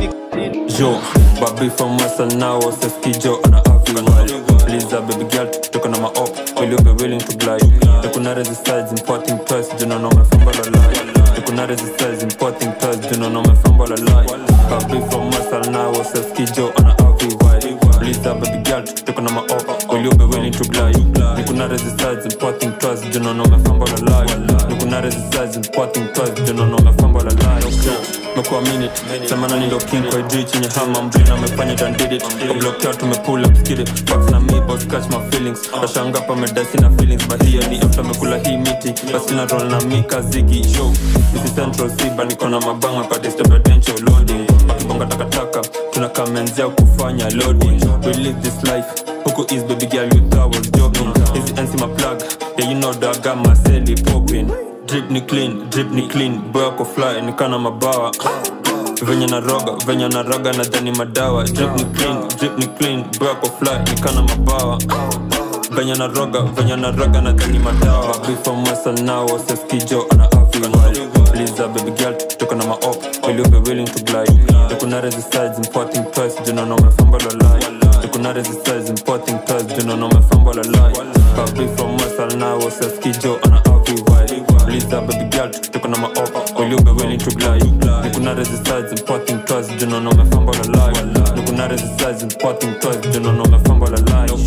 jo babi from western now seskijo ana african Liza baby girl tuko na maop will you be willing to glide tukuna resistance importing twice juna no mefamba la lie tukuna resistance importing twice juna no mefamba la lie babi from western now seskijo ana african Liza baby girl tuko na maop will you be willing to glide tukuna resistance importing twice juna no mefamba la lie tukuna resistance importing twice juna no mefamba la lie mekuwa minute semana nilo king kwa juu chenye hama mbrina amefanya it and did it oblokea tumepull up skid it Facts na me boss catch my feelings washanga pa medasi na feelings but hiyo ni after mekula hii miti basi na roll na mi kazigi show this is central siba niko na mabanga kwa disturbantial loading wakibonga takataka tunakamenzea kufanya loading we live this life huku is baby girl you thought was joking hizi NC my plug yeah you know that I got my celly popping drip ni clean drip ni clean boy ako fly nikana mabawa venye na roga venye na roga na dhani madawa drip ni clean drip ni clean boy ako fly nikana mabawa venye na roga venye na roga na dhani madawa baby from western now seskijo ana african Liza baby girl tuko na maop will you be willing to glide tukuna resistance importing twice juna no mefamba la lie tukuna resistance importing twice juna no mefamba la lie baby from western now seskijo ana african Liza baby girl tuko na maop will you be willing to glide nikuna resistance importing twice juna no mefamba la lie nikuna resistance importing twice juna no mefamba la lie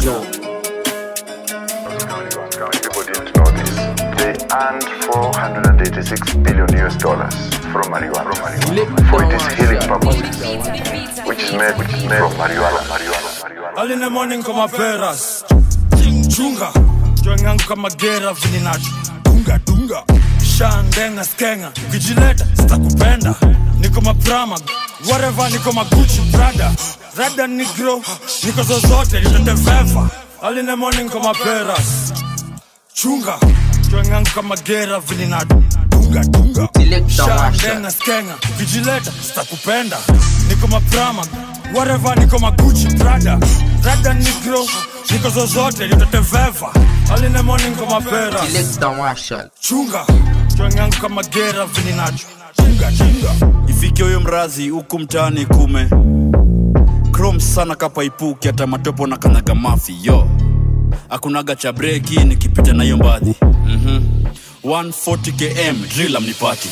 People didn't know this. They earned 486 billion US dollars from marijuana, for its healing purposes, which is made, which is made from marijuana. marijuana, marijuana. Early in the morning kama peras chunga jwangangu kama gera vininacho dunga dunga shandenga skenga ukijileta sitakupenda niko maprama whatever niko maguchi brada rada nigro niko zozote nitateveva Early in the morning kama peras chunga jwangangu kama gera vininacho dunga dunga shandenga skenga ukijileta sitakupenda niko maprama whatever niko maguchi brada rada nigro niko zozote nitateveva aline morning kama pera chunga jwangangu kama gera vininacho chunga chunga ifike huyo mrazi huku mtaani kume krom sana kapaipuki hata matopo na kanyaga mafi yo akunaga cha breki nikipita nayo mbadhi mm-hmm. 140 km drila mnipati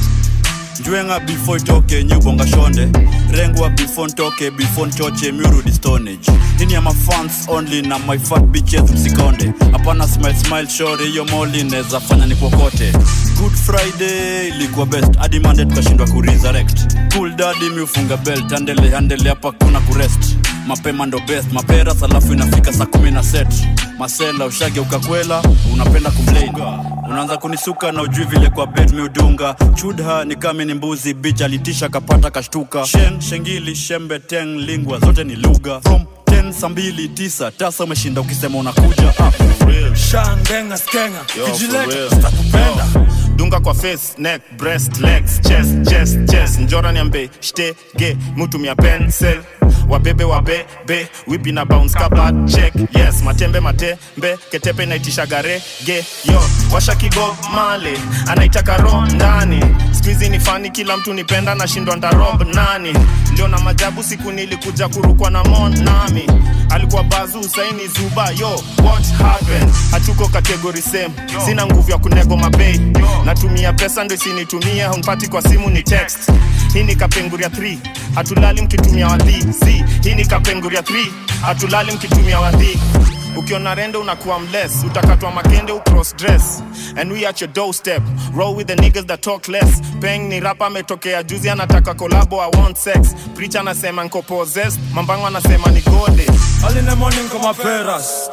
njwenga before itoke nyubonga shonde rengwa before ntoke before nchoche miurudi stonage hini ya mafans only na my fat bitches msikonde hapana smile smile shore hiyo moli neza fanya ni kokote good friday ilikuwa best hadi mande tukashindwa kuresurrect cool dadi miufunga belt andele andele hapa kuna kurest mapema ndo best maperas alafu inafika saa kumi na set masela ushage ukakwela unapenda kumlain unaanza kunisuka na ujui vile kwa bed miudunga chudha ni kame ni mbuzi bich alitisha kapata kashtuka shen shengili shembe teng lingwa zote ni lugha from 10 saa mbili tisa tasa umeshinda ukisema unakuja ah, for real. shandenga skenga Yo, for kijileta real. sitakupenda dunga kwa face neck breast legs chest chest chest njora niambe shtege mutumia pencil wabebe wabebe wipi na bounce kabat check yes matembe matembe ketepe inaitisha garege yo washa kigo male anaitaka ro ndani skuizi ni fani kila mtu nipenda nashindwa ndarob nani leo na majabu siku nilikuja kurukwa na mon nami alikuwa bazu saini zuba yo what happened hatuko kategori same sina nguvu ya kunego mabei natumia pesa ndo isinitumie haunpati kwa simu ni text hii ni kapenguria 3 hatulali mkitumia wadhi z hii ni kapenguria 3 hatulali mkitumia wadhi ukiona rende unakuwa mless utakatwa makende ucross dress and we at your doorstep roll with the niggas that talk less peng ni rapa ametokea juzi anataka kolabo i want sex preacher anasema nko possessed mambango anasema ni gode Early in the morning kama peras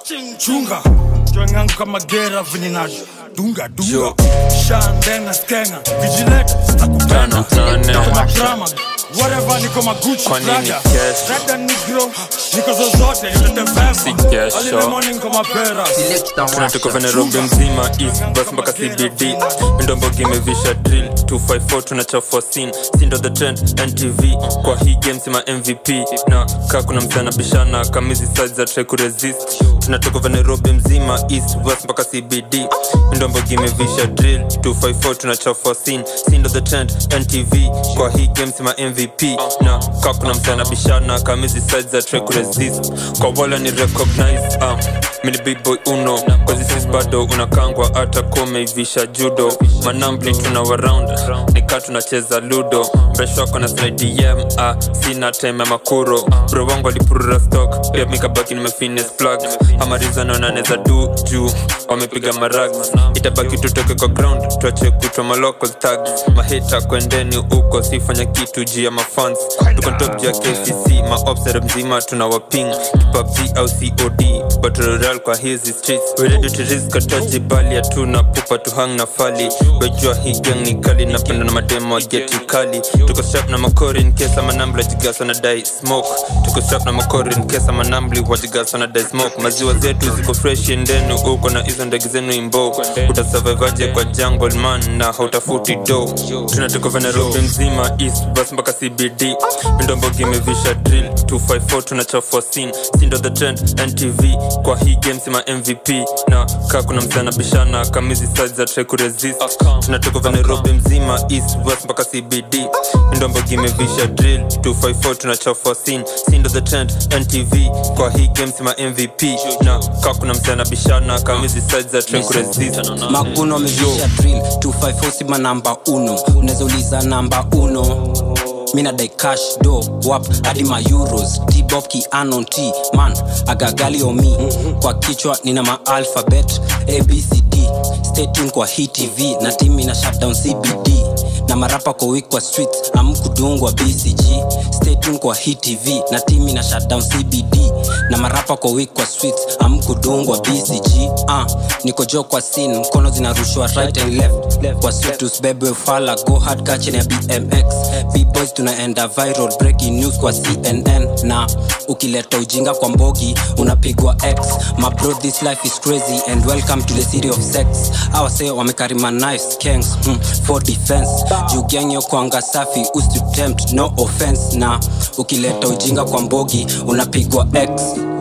chunga chwengangu kama gera vinina dunga dunga shandenga skenga vigilante stakupenda kama drama whatever niko maguchi Kwa nini Prada. kesho? Rada negro niko zozote nitete Si vema kesho. Early in the morning kama peras tunatoka venerobi mzima east bus mpaka cbd ndombogi imevisha drill 254 tunachafua sin sindo the trend ntv kwa hii game sima mvp na kaa kuna msana bishana kamizi size za try kuresist tunatoka venerobi mzima east west mpaka cbd ndombogi imevisha drill 254 tunachafua sin sindo the trend ntv kwa hii game sima mvp na kaa kuna msana bishana kamizi size za try kuresist kwa wala ni recognize um, mini big boy uno kwazisis bado unakangwa hata komeivisha judo manambli tuna waround nikaa tunacheza ludo mresho wako na slidem ah, sina time ya makuro bro wangu alipurura stock pia mikabaki nimefines plug amarizano naneza du juu wamepiga marag itabaki tutoke kwa ground tuache kutwa malocal tags mahita kwendeni huko sifanya kitu juu ya mafans tuko top juu ya kcc maobsere mzima tuna waping kipabg au cod battle royale kwa hizi streets we ready to risk ataji bali hatuna pupa tuhang na fali wejua hii gang ni kali napenda na mademo wa geti kali tuko sharp na makori in case ama nambla jigasa na dai smoke tuko sharp na makori in case ama nambli wajigasa na dai smoke maziwa zetu ziko fresh endenu uko na hizo ndege zenu imbo utasurvivaje kwa jungle man na hautafuti do tunatoka venerobi mzima east bus mpaka cbd ndombogi imevisha drill 254 tunachafua sin sindo the trend ntv kwa hii game sima mvp na kaa kuna msana bishana kamizi size za try kuresist tunatoka venerobi mzima east west mpaka cbd ndombogi imevisha drill 254 tunachafua sin sindo the trend ntv kwa hii game sima mvp na kaa kuna msana bishana kamizi size za try kuresist maguno amevisha drill 254 sima namba uno unaweza uliza namba uno mina dai cash do wap hadi ma euros tbob kianon t man agagali omi kwa kichwa nina ma alphabet abcd stay tuned kwa hii tv na timi na shutdown cbd na marapa kwa week kwa streets amkudungwa bcg stay tuned kwa hii tv na timi na shutdown cbd na marapa kwa week kwa streets amkudungwa bcg uh, niko jo kwa sin mkono zinarushwa right and left kwa street usibebwe fala go hard kachini ya bmx bboys tunaenda viral breaking news kwa cnn na ukileta ujinga kwa mbogi unapigwa x my bro this life is crazy and welcome to the city of sex awase wamekarima knives kangs hmm, for defense juu gang yo kwanga safi usitempt no offense na ukileta ujinga kwa mbogi unapigwa x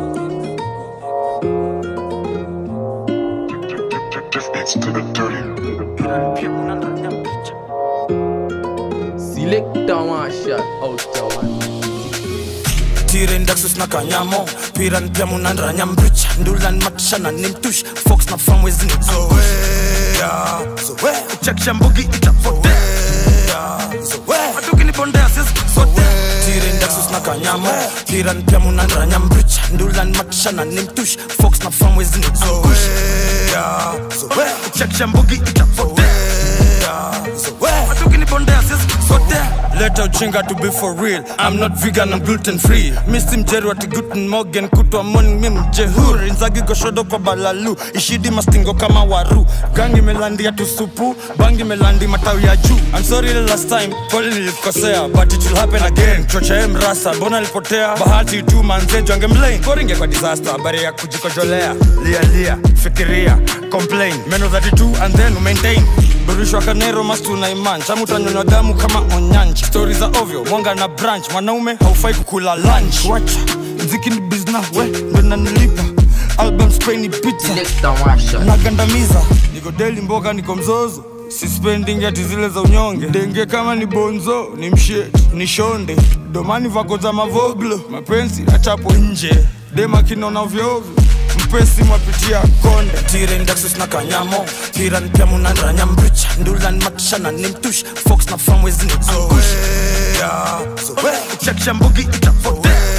Selecta one shot out the one. tire ndaksus na kanyamo piran pia munandranya mbricha ndulan matishana ni mtush fox na famwezini zoea zoea chakisha mbugi itapotea zoea matukinibondea sisi sote tire ndaksus na kanyamo piran pia munandranya mbricha ndulan matishana ni mtush fox na famwezini zoea zoea chakisha mbugi itapotea zoea matukinibondea sisi sote leta uchinga to be for real i'm not vegan i'm gluten free misi mjeri wati guten morgan kutwa morning mi mjehuri nzagi goshodo kwa balalu ishidi mastingo kama waru gangi melandia tusupu bangi melandi matawi ya juu i'm sorry the last time pole nilikosea but it will happen again chochae mrasa mbona lipotea bahati tu manzejo angemlain koringe kwa disaster habari ya kujikojolea lia lia fikiria complain meno 32 and then maintain burishwa kanero mastu na iman chamu utanyonywa damu kama onyanji stori za ovyo mwanga na branch mwanaume haufai kukula lunch wacha mziki ni bizna we ndo nanilipa album spaini pizza nagandamiza niko deli mboka niko mzozo sispending ati zile za unyonge denge kama ni bonzo ni mshet ni shonde domani vako za mavoglo mapenzi achapo nje dema kinona vyovyo mpesi mwapitia konde tire ndaksus na kanyamo tiran pia munandranya mbricha ndulan matishana ni mtush fox na famwezini angush zoea zoea chakisha mbugi itapotea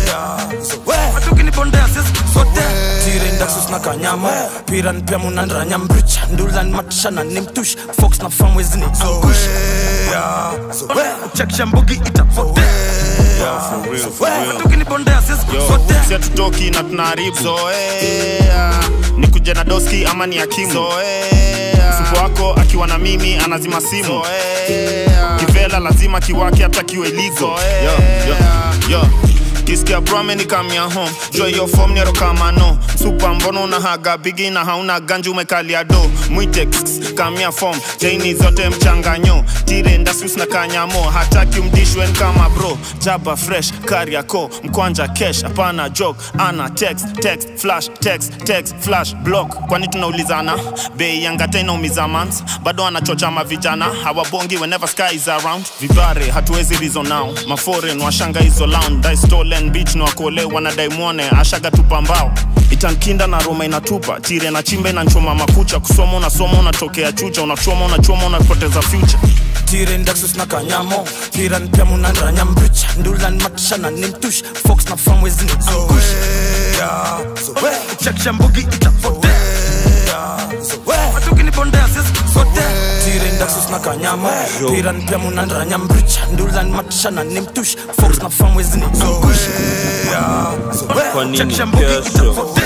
matukinipondeya sisisote tirendaksus na kanyamo piran pia munandranya mbricha ndulan matishana ni mtush fox na famwezini angush chekisha mbugi itapote matukinipondeya sisisote si hatutoki na tunaharibu zoea ni kuja na doski ama ni akimu zoea supu wako akiwa na mimi anazima simu zoea kivela lazima kiwake hata kiwe ligo yo, yo, yo. kiskia brame ni kamia home jo hiyo fom nero kama no supa mbono unahaga bigi na hauna ganji umekalia do mwite kss, kamia fom jaini zote mchanganyo tire ndasus na kanyamo hataki umdishwen kama bro jaba fresh kariako mkwanja kesh hapana joke ana text text flash text text flash block kwani tunaulizana bei yangata inaumiza mans bado anachocha mavijana hawabongi whenever sky is around vibare hatuwezi rizo nao maforen washanga hizo lounge dai stolen beach ni wakole wanadai mwone ashaga tupa mbao itankinda na roma inatupa tire na chimba inanchoma makucha kusoma unasoma unatokea chucha unachoma unachoma unapoteza future tire ndaksus na kanyamo piran pia munandranya mbricha ndulan matishana ni mtush fox na famwezini angush chekisha mbugi itapote matukinipondeya sisisote tire ndaksus na kanyamo piran pia munandranya mbricha ndulan matishana ni mtush fox na famwezini angush kwa nini chekisha mbugi kesho itapote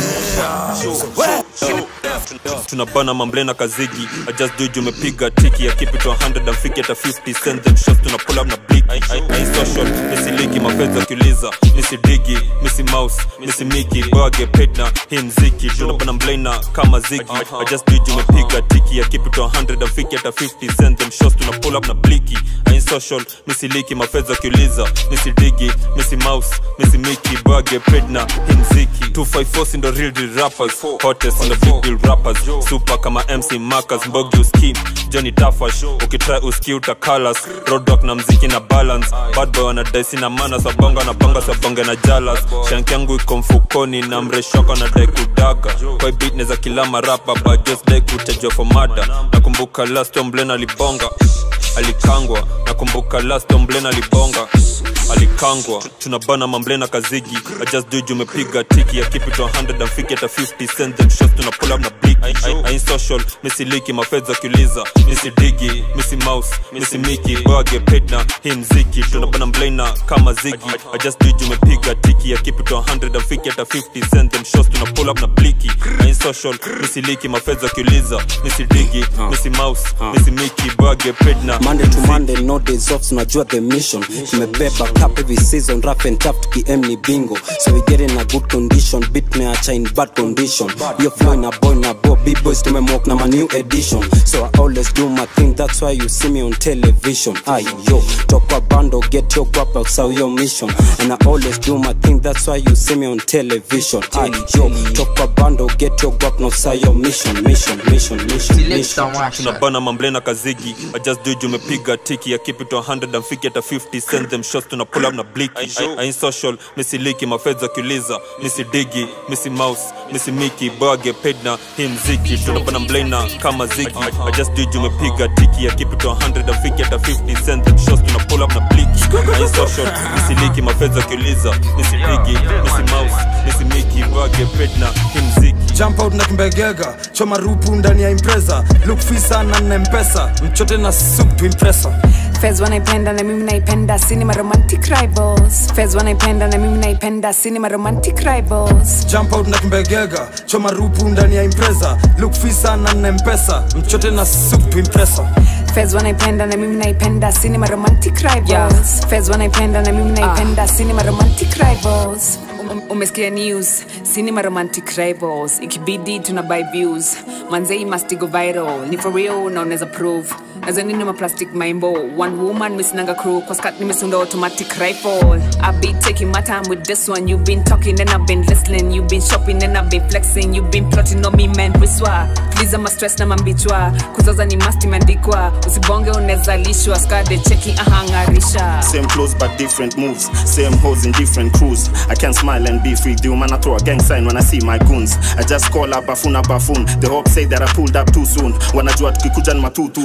tunabana mamblena kazigi I just do it, umepiga tiki ya keep it 100 and fiki hata 50 send them shots tuna pull up na blick I, I, I social nisiligi mafedha akiuliza nisidigi misi mouse misi miki bage paid na hii mziki tunabana mblena kama zigi I just do it, umepiga tiki ya keep it 100 and fiki hata 50 send them shots tuna pull up na bliki I social misiliki mafedha akiuliza nisidigi misi mouse misi miki bage paid na hii mziki 254 ndo real deal rappers hottest on the big deal rappers super kama mc marcus mbogi uskim johnny tafash ukitry uski utakalas roadrock na mziki na balance bad boy wanadaisi na mana sabonga na banga sabonge na jalas shank yangu iko mfukoni na mreshoko na dai kudaga kwa beat neza kila marapa but just dai kutajwa for mada nakumbuka last omblen alibonga alikangwa nakumbuka last omblen alibonga alikangwa tunabana mamblena kazigi I just do it, umepiga tiki ya keep it 100 and fiki hata 50 send them shots tuna pull up na blick I, I, I ain't social misiliki mafedha akiuliza misidigi misi mouse misi miki bage paid na hii mziki tunabana mblena kama zigi I just do it, umepiga tiki ya keep it 100 and fiki hata 50 send them shots tuna pull up na bliki I ain't social misiliki mafedha akiuliza misidigi misi mouse misi miki bage paid na Monday to Monday, no days off, tunajua the mission. Tumebeba cup every season, rough and tough, tukiem ni bingo. So we get in a good condition, beat meacha in bad condition. Yo flow in a boy na bo, big boys tumemwalk na my new edition. So I always do my thing, that's why you see me on television. Aye yo, talk a bando, get your guap outside your mission. And I always do my thing, that's why you see me on television. Aye yo, talk a bando, get your guap outside your mission, mission, mission, mission, mission. tunabana mamblena kazigi I just do it, umepiga tiki ya keep it 100 and fiki hata 50 send them shots tuna pull up na bliki I, I, I ain't social misiliki mafedha akiuliza misidigi misi mouse misi miki bage paid na hii mziki tunabana mblena kama zigi I, I just do it, umepiga tiki ya keep it 100 and fiki hata 50 send them shots tuna pull up na bliki I ain't social misiliki mafedha akiuliza misidigi misi mouse misi miki bage paid na hii mziki jump out na kimbegega choma rupu ndani ya impreza look fisa na na mpesa mchote na soup to impresa Fez wanaipenda na mimi naipenda cinema romantic rivals Fez wanaipenda na mimi naipenda cinema romantic rivals jump out na kimbegega choma rupu ndani ya impreza look fisa na na mpesa mchote na soup to impresa Fez wanaipenda na mimi naipenda cinema romantic rivals Fez wanaipenda na mimi naipenda cinema romantic rivals Um- umesikia news cinema romantic rivals ikibidi tuna buy views manzei must go viral ni for real na unaweza prove nazanini maplastic maimbo one woman misinanga crew koskat nimesunda automatic rifle i be taking my time with this one you've been talking and i've been listening you've been shopping and i've been flexing you've been plotting on me man wiswa please ama stress na mambichwa kuzaza ni must imeandikwa usibonge unezalishwa skade cheki ahangarisha Same clothes but different moves. Same hoes in different crews. I can smile and be free. The man I throw a gang sign when I see my goons. I just call up bafuna bafun. The hope say that I pulled up too soon. Wanajua tukikuja ni matutu tunaingiza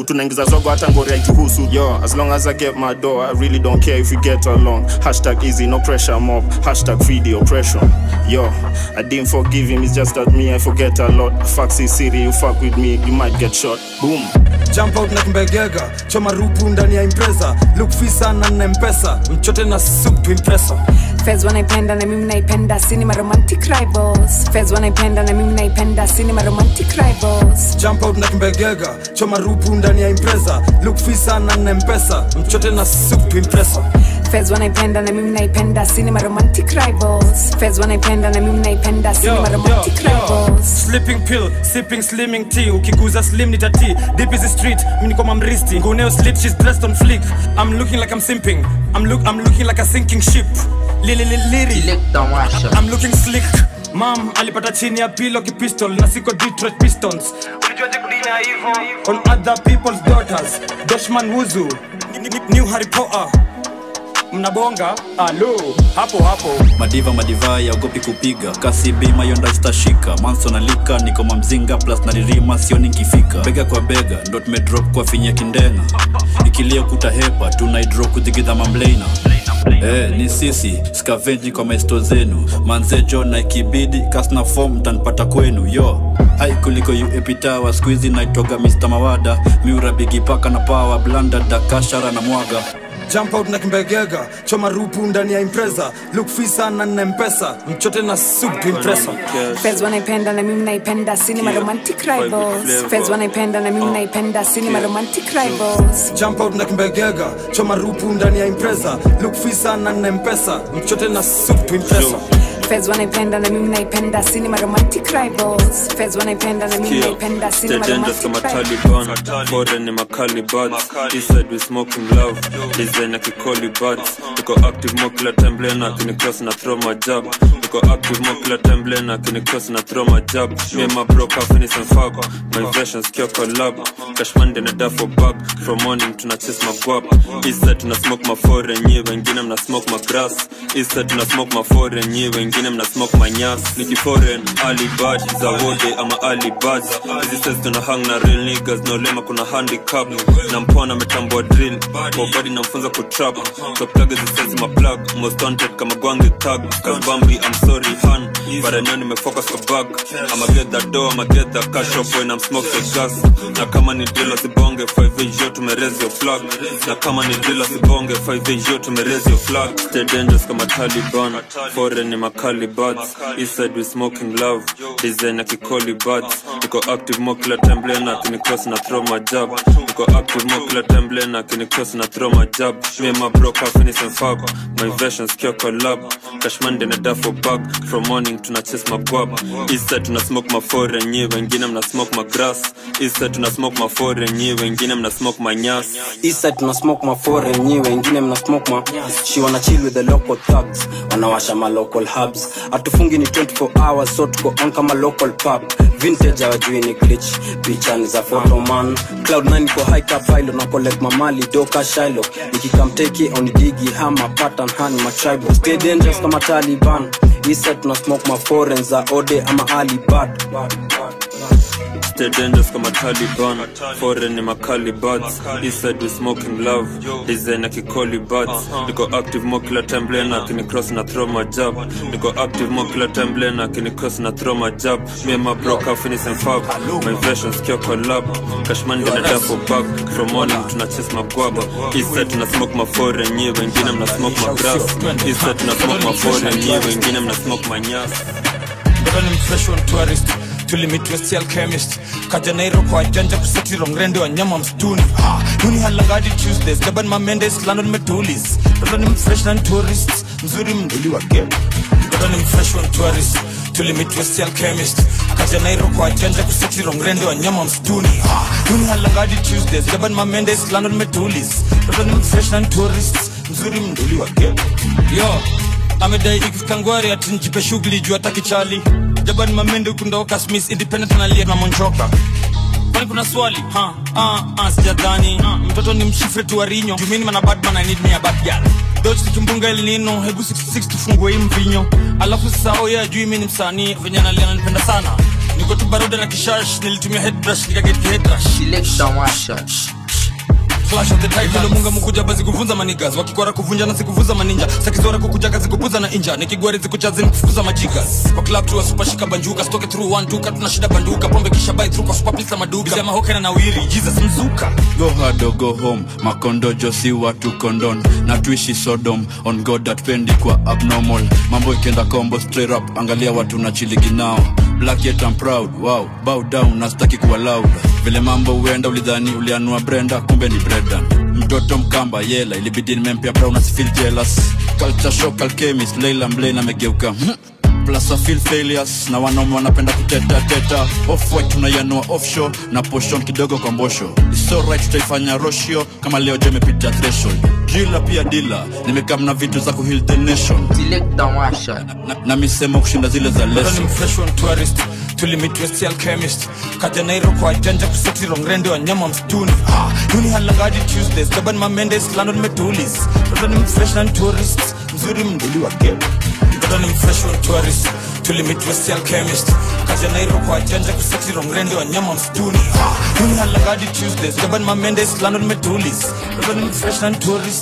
zogo hata ngori haituhusu yo as long as i get my door i really don't care if we get along hashtag easy no pressure mob hashtag free the oppression yo i didn't forgive him it's just that me i forget a lot faxi city you fuck with me you might get shot boom jump out na kimbegega choma rupu ndani ya impreza look fisa na na mpesa mchote na soup to impresa Fez wanaipenda na mimi naipenda cinema romantic rivals Fez wanaipenda na mimi naipenda cinema romantic rivals jump out na kimbegega choma rupu ndani ya impreza look fisa na na mpesa mchote na soup to impresa Fez wanaipenda na mimi naipenda cinema romantic rivals Fez wanaipenda na mimi naipenda cinema romantic rivals sleeping pill sipping slimming tea ukiguza slim nitati deep is the street mimi niko mamristi nguneo slip she's dressed on flick i'm looking like i'm simping i'm look i'm looking like a sinking ship lili lili liri i'm looking slick mam alipata chini ya pilo kipistol na siko detroit pistons ulijuaje kudina hivyo on other people's daughters doshman wuzu Ni- ni- new harry potter mnabonga alo hapo hapo madiva madiva yaogopi kupiga kasi bima yonda zitashika manso nalika niko mamzinga plus naririma sioni nkifika bega kwa bega ndo tumedrop kwa finya kindenga ikilia kutahepa tunaidro kudhigidha mamleina Eh, ni sisi skavenji kwa maesto zenu manzejo na ikibidi kasna fom mtanipata kwenu yo hai kuliko uepitawa skuizi naitoga mr mawada miura bigipaka na pawa blanda dakashara na mwaga jump out na kimbegega choma rupu ndani ya impreza look fisa na na mpesa mchote na soup to impresa Fez wanaipenda na mimi naipenda cinema romantic rivals Fez wanaipenda na mimi naipenda cinema romantic rivals jump out na kimbegega choma rupu ndani ya impreza look fisa na na mpesa mchote na soup to impresa Fez wanaipenda na mimi naipenda cinema romantic rivals Fez wanaipenda na mimi naipenda cinema Stay dangerous romantic kama rivals Taliban Foreign ni makali buds Eastside we smoking love Design ya kikoli buds Niko active mo kila time blena Kini cross na throw my jab Niko active mo kila time blena Kini cross na throw my jab Me and my bro ka finish and fuck My versions kia collab Cashman dene da for bag From morning tuna chase my guap Eastside tuna smoke my foreign Nye wengine mna smoke my grass Eastside tuna smoke my foreign Nye wengine mna smoke my nyas Niki foreign Ali bad za wode ama Ali bad Hizi sets tuna hang na real niggas No lema kuna handicap Na mpona metambua drill Kwa body namfunza kutrap So plug hizi sets ma plug Most wanted kama gwangi tag Cause Bambi I'm sorry han But I know nimefocus kwa bag I'ma get that dough I'ma get that cash up when I'm smoke the gas Na kama ni drill usibonge 5 yo tumereze your flag Na kama ni drill usibonge 5 yo tumereze your flag Stay dangerous kama Taliban Foreign ni makali buds Eastside we smoking love Design ya kikoli buds Niko active mo kila time blena Kini cross na throw my jab Niko active mo kila time blena Kini cross na throw my jab Me and my bro ka finish and fuck My versions kia collab Cashman dene da for bag From morning tuna chase my guap Eastside tuna smoke my foreign Nye wengine mna smoke my grass Eastside tuna smoke my foreign Nye wengine mna smoke my nyas Eastside tuna smoke ma foreign nyi wengine mna smoke ma she wanna chill with the local thugs wanawasha ma local hubs atufungi ni 24 hours so tuko on kama local pub vintage hawajui ni glitch picha ni za photoman cloud 9 ko high cap pilot na collect mamali doka shilo nikikamteki on digi hama pattern hani ma tribal stay dangerous kama Taliban Eastside tuna smoke ma foreign za ode ama alibad Stay dangerous kama Taliban Foreign ni makali buds Eastside we smoking love Design ya kikoli buds Niko active mo kila time blena Kini cross na throw my jab Niko active mo kila time blena Kini cross na throw my jab Me and my bro ka finish and fuck My versions kia collab Cashman gonna die for bag From morning tuna chase my guaba Eastside tuna smoke my foreign Nye wengine mna smoke my grass Eastside tuna smoke my foreign Nye wengine mna smoke my nyas Mbona ni mfresh on tourist tulimit west alchemist kaja nairo kwa janja kusatiro mrende wa nyama msituni ha, nuni halangadi tuesdays gaban mamendes london metulis toto ni mfresh na tourist mzuri mduli wa game toto ni mfresh on tourist tulimit west alchemist kaja nairo kwa janja kusatiro mrende wa nyama msituni ha, nuni halangadi tuesdays gaban mamendes london metulis toto ni mfresh na tourist mzuri mduli wa game yo amedai ikikangwari ati njipe shughuli juu hata kichali jabani mamende kundoka smith independent analia na monchoka kwani kuna swali ha ah ah sijadhani ha, mtoto ni mshifre tu warinyo jumini mana badman i need me a bad girl Dodge tukimbunga el nino hebu 66 tufungue hii mvinyo alafu sasa oye ajui mi ni msanii venye analia nanipenda sana niko tu baruda na kishash nilitumia headbrush nikaget headrush clash of the title munga mukuja bazi kuvunza manigas wakikora kuvunja na sikuvuza maninja sakizora kukuja kazi kupuza na inja nikigwari zikuchazi nikufukuza majigas kwa club tu wa super shika banjuka stoke through one duka tuna shida banduka pombe kisha buy through kwa super pizza maduka bisema hokena na wiri jesus mzuka go hard or go home makondojo si watu kondon na tuishi sodom on god atpendi kwa abnormal mambo ikienda combo straight up angalia watu na chiligi nao black yet I'm proud wow bow down nastaki kuwa loud vile mambo huenda ulidhani ulianua brenda kumbe ni bredan mtoto mkamba yela ilibidi nimempia brown asifeel jealous culture shock alchemist leila mblane amegeuka hmm plus I feel failures na wanaume wanapenda kuteta teta off white tunaianua offshore na poshon kidogo kwa mbosho It's alright tutaifanya roshio kama leo je imepita threshold drila pia dila nimekam na vitu za kuheal the nation na, na misemo kushinda zile za Bado leso ni fresh one tourist tulimit west alchemist kaja nairo kwa janja kuseti rongrende wa nyama msituni ah, yuni halangadi tuesdays taban mamendes london metulis bado ni fresh na tourist mzuri mduli wa game bado ni fresh one tourist tulimit west alchemist kaja nairo kwa janja kuseti rongrende wa nyama msituni ah, yuni halangadi tuesdays taban mamendes london metulis bado ni fresh na tourist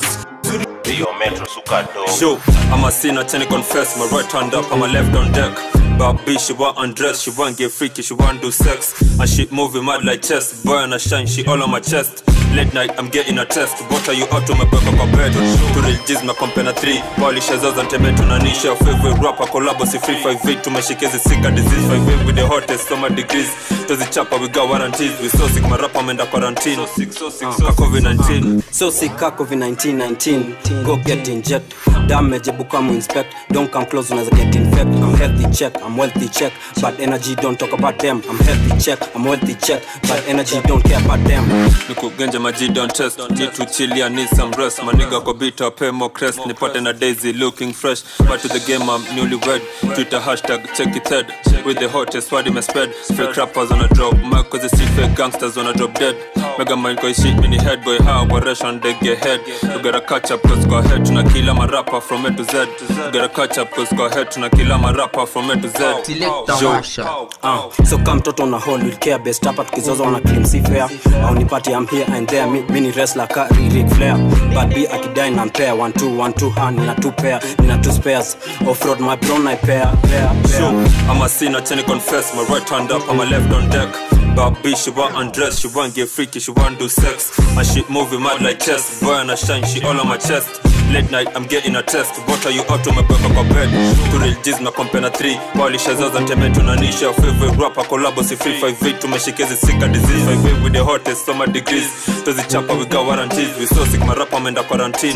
Yo, Metro Sukado. Yo, I'm a sinner, trying to confess. My right hand up, and my left on deck. But bitch, she want undress, she want get freaky, she want do sex. And she moving mad like chess. Boy on a shine, she all on my chest. Late night, I'm getting a test. What are you up to my back up a bed? To real G's, my company three. Wally Shazaz and Tebe tunanisha. Favorite rapper, collabo, si free five eight. Tumeshikezi sicker disease. Five eight with the hottest summer degrees. Tozi chapa, we got warranties. We so sick, my rapper, I'm in the quarantine. So sick, so sick, so COVID-19. So sick COVID 19 19 Go get inject Damage ebu come inspect Don't come close unaweza get infect I'm healthy check I'm wealthy check But energy don't talk about them I'm healthy check I'm wealthy check But energy don't care about them nikugenja maji don't test need to chill yeah need some rest maniga kwa beat up pay more crest nipate na daisy looking fresh but to the game I'm newlywed twitter hashtag check it head with the hottest party my spread fake rappers on a drop mic cause the street fake gangsters on a drop dead mega mind kwa shit mini head boy how operation they get head you gotta catch up cause kwa head tuna kila marapa from A to Z you gotta catch up cause kwa head tuna kila marapa from A to Z Yo. Ah, so kama mtoto na hold will care best hapa tukizoza wana claim si fair au nipati I'm here and there mi, mini wrestler ka Ric Flair but be akidai na mpea one two one two hand nina two pair nina two spares off road my bro na pair pair Yo, I'm a sinner, trying to confess. My right hand up, and my left on deck. But bitch, she want undress, she want get freaky, she want do sex. My shit moving mad like chess. Boy on a shine, she all on my chest. Late night, I'm getting a test. What are you up to my back up a bed? To real G's, my company three. Wally Shazaz and Teme tunanisha. Favorite rapper, collabo, si free five eight. Tumeshikezi sicker disease. Five eight with the hottest summer degrees. Tozi chapa, we got warranties. We so sick, my rapper, I'm in the quarantine.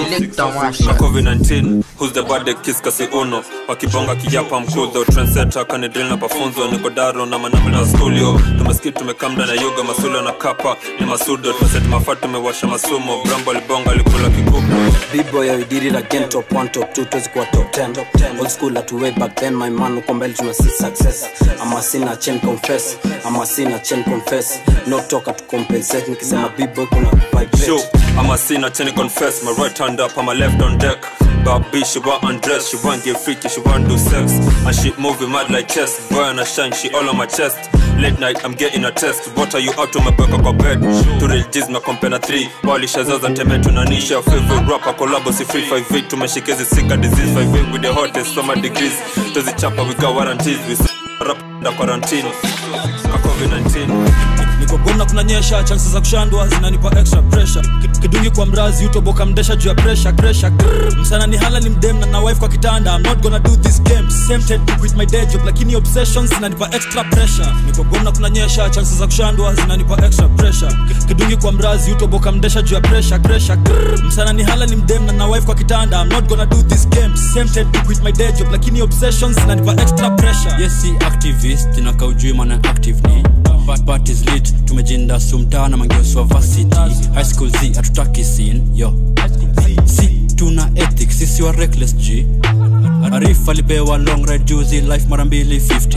Na COVID-19, who's the bad kiss kasi uno. Wakibonga kijapa mkudo. Trendsetter, kanidrill na pafunzo. Niko daro na manambe na studio. Tumeskip, tumekamda na yoga. Masula na kapa, ni masudo. Tumeseti mafatu, tumewasha masumo. Brambo libonga, likula kikuku. B-boy I did it again top 1 top 2 tuwezi kuwa top 10 old school at way back then my man uko mbele tuna see success I'm a sinner chain confess I'm a sinner chain confess no talk to compensate nikisema B-boy kuna vibrate Yo, I'm a sinner, trying to confess. My right hand up, and my left on deck. But bitch, she want undress, she want get freaky, she want do sex. And she moving mad like chess. Boy on a shine, she all on my chest. Late night, I'm getting a test. What are you up to my back up a bed? To real G's, my company three. Wally Shazaz and Teme tunanisha. Favorite rapper, collabo, si free five eight. Tumeshikezi sicker disease. Five eight with the hottest summer degrees. Tozi chapa, we got warranties. We rap the quarantine. Na COVID-19. niko gomna kunanyesha chansi za kushandwa zinanipa extra pressure Ki- kidungi kwa mrazi utoboka mdesha juu ya pressure pressure Grrr. msana ni hala ni mdem na na wife kwa kitanda i'm not gonna do this game tempted to quit my day job lakini obsessions zinanipa extra pressure niko gomna kunanyesha chansi za kushandwa zinanipa extra pressure Ki- kidungi kwa mrazi utoboka mdesha juu ya pressure pressure Grrr. msana ni hala ni mdem na na wife kwa kitanda i'm not gonna do this game tempted to quit my day job lakini obsessions zinanipa extra pressure yes si activist inaka ujui maana active ni But parties lit tumejinda sumtaa na mangeoswa varsity high school z hatutaki sin yo si tuna ethics sisi wa reckless g arif alipewa long ride juzi life mara mbili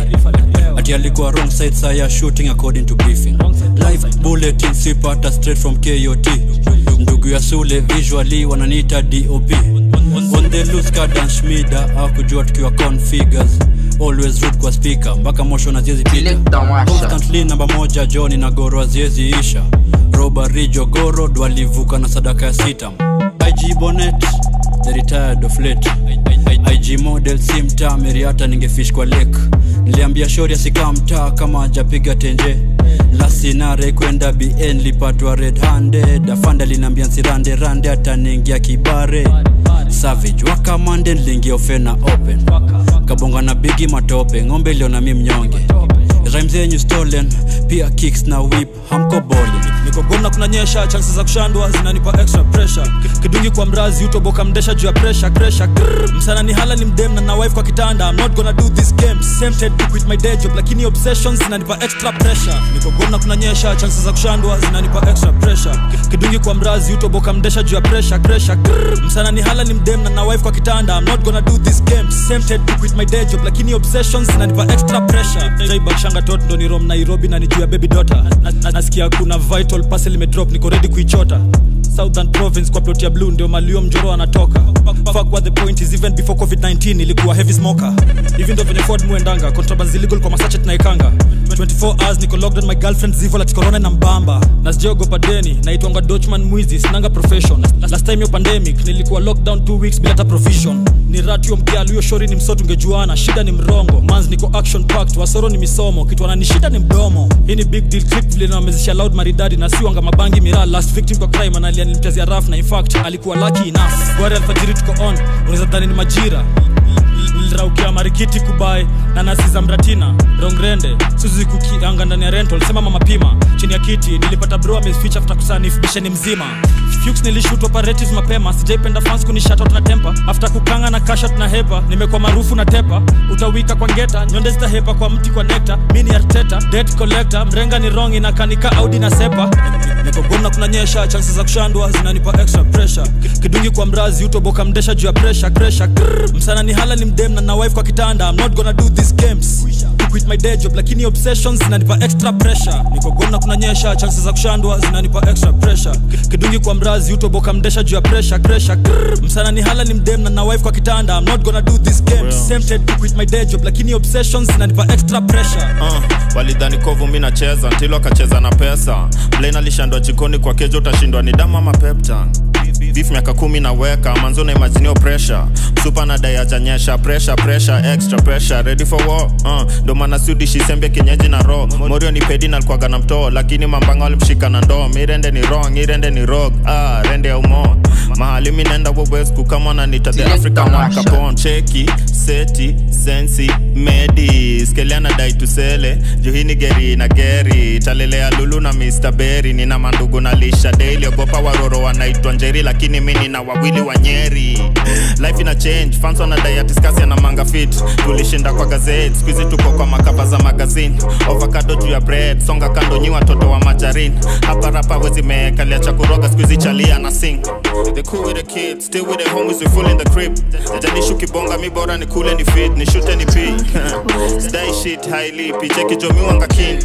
50 ati alikuwa wrong side saya shooting according to briefing live bulletin sipata straight from kot ndugu ya sule visually wananiita dop on the loose garden schmida akujua tukiwa configures always root kwa speaker mpaka mosho na ziezi pita constantly namba moja joni na goro aziezi isha robari jogorod walivuka na sadaka ya sita ig bonet the retired of late ig model si mtaa meriata ningefish kwa lake niliambia shori asikaa mtaa kama ajapiga tenje lasinare kwenda bn lipatwa red handed afanda linaambia nsirande rande ataniingia kibare savage wakamande niliingia ofena open kabonga na bigi matope ng'ombe iliona mi mnyonge rhyme zenyu stolen pia kicks na whip hamko boli niko gomna kunanyesha chances za kushandwa zinanipa extra pressure kidungi kwa mrazi utoboka mdesha juu ya pressure pressure Grrr. msana ni hala ni mdem na na wife kwa kitanda i'm not gonna do this game tempted to quit my day job lakini obsessions zinanipa extra pressure niko gomna kunanyesha chances za kushandwa zinanipa extra pressure kidungi kwa mrazi utoboka mdesha juu ya pressure pressure Grrr. msana ni hala ni mdem na na wife kwa kitanda i'm not gonna do this game tempted to quit my day job lakini obsessions zinanipa extra pressure jaibakshanga tot ndo ni rom nairobi na ni juu ya baby daughter na, na, nasikia kuna vital parcel imedrop niko ready kuichota southern province kwa plot ya blue ndio malio mjoro anatoka fuck what the point is even before covid-19 ilikuwa heavy smoker hivi ndo venye ford muendanga contrabands illegal kwa masache tunaikanga 24 hours niko locked on my girlfriend zivo lati corona na mbamba na sijaogopa deni naitwanga dochman mwizi sinanga profession last time yo pandemic nilikuwa lockdown 2 weeks bila hata provision ni ratio mkialu hiyo shori ni msoto ungejuana shida ni mrongo mans niko action packed wasoro ni misomo kitu anani shida ni mdomo hii ni big deal clip vile nawamezesha loud maridadi na siwanga mabangi miraa last victim kwa crime analia nilimtazia raf na in fact alikuwa lucky enough gwari alfajiri tuko on unaweza dhani ni majira niliraukia marikiti kubai na nasi za mratina rongrende suzi kukianga ndani ya rental sema mama pima chini ya kiti nilipata bro ameficha after kusanif bisheni mzima Fuchs nilishoot operatives mapema sijaipenda fans kunishatot na tempa after kukanga na kashat na hepa nimekuwa maarufu na tepa utawika kwa ngeta nyonde zitahepa kwa mti kwa nekta mini arteta debt collector mrenga ni wrong inakanika audi na sepa niko gomna kunanyesha chances za kushandwa zinanipa extra pressure kidungi kwa mrazi utoboka mdesha juu ya pressure pressure Grrr. msana ni hala ni mdem na na wife kwa kitanda i'm not gonna do these games to quit my day job lakini obsessions zinanipa extra pressure niko gomna kunanyesha chances za kushandwa zinanipa extra pressure kidungi kwa mrazi utoboka mdesha juu ya pressure pressure Grrr. msana ni hala ni mdem na na wife kwa kitanda i'm not gonna do these games tempted to quit my day job lakini obsessions zinanipa extra pressure uh, walidhani kovu mi nacheza ntilo akacheza na pesa blain alishandwa jikoni kwa kejo utashindwa ni damu ama peptan beef miaka kumi naweka manzo na imaginio pressure supa na dai ajanyesha pressure pressure extra pressure ready for war uh, ndo maana sudishi sembe kienyeji na ro morio ni pedi na alikuwaga na mtoo lakini mambanga walimshika na ndoo mirende ni wrong irende ni rog ah, rende ya umo mahali mi naenda wowesku kama nanita the african one capon cheki seti sensi medi skeliana dai tusele juhini geri na geri talelea lulu na mr berry nina mandugu na lisha daily ogopa waroro wanaitwa njeri lakini mi nina wawili wa nyeri life ina change fans wanadai atiskasi na manga fit tulishinda kwa gazeti skuizi tuko kwa makava za magazine ovakado juu ya bread songa kando nyi watoto wa majarin hapa rapa wezi meekalia cha kuroga skuizi chalia na sing the cool with the kids still with the homies we full in the crib jajalishu kibonga mi bora ni kule ni fit ni shute ni pi sdai shit hailipi cheki jomiwanga kin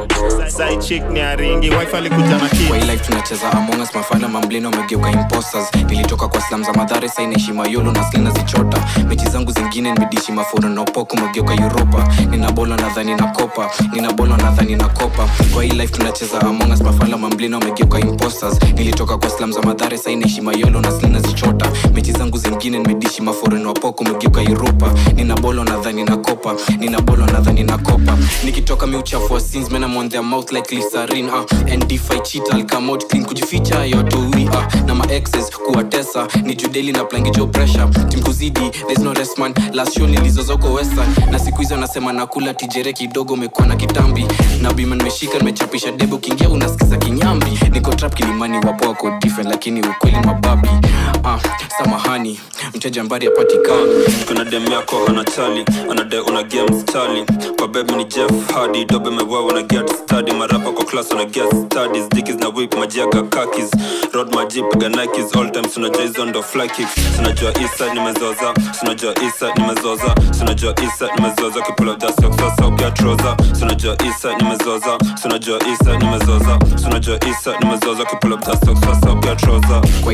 side chick ni aringi wife alikuja na kid kwa hii life tunacheza among us mafana mamblino wamegeuka imposters nilitoka kwa slam za madhare sai naishi mayolo na sli nazichota mechi zangu zingine nimedishi mafuro na upoko umegeuka uropa nina bolo nadhani na kopa nina bolo nadhani na kopa kwa hii life tunacheza among us mafala mamblino wamegeuka imposters nilitoka kwa slam za madhare sai naishi mayolo na sli nazichota mechi zangu zingine nimedishi mafuro na upoko umegeuka uropa nina bolo nadhani na kopa nina bolo nadhani na kopa nikitoka mi uchafu wa sins men I'm on their mouth like glycerin uh. and if I cheat I'll come out clean kujificha yoto ui uh. na ma exes kuwatesa ni judeli na plangijo pressure tim kuzidi there's no rest man last show nilizozoko western na siku hizo nasema nakula tijere kidogo umekuwa na kitambi na bima nimeshika nimechapisha debe ukiingia unasikiza kinyambi niko trap kilimani wapo wako different lakini ukweli mababi uh, samahani mteja mbari apatikani kuna dem yako ana chali anadai una game stali kwa bebi ni jeff hadi dobe mewewa na get study marapa kwa class una get studies dikis na whip majiaga kakis road maji piga nikes all time sunajua hizo ndo fly kicks sunajua isa nimezoza sunajua isa nimezoza sunajua isa nimezoza kipula jasok sasa upia troza sunajua isa nimezoza sunajua isa nimezoza sunajua isa nimezoza kipula jasok sasa upia troza kwa hii life tunacheza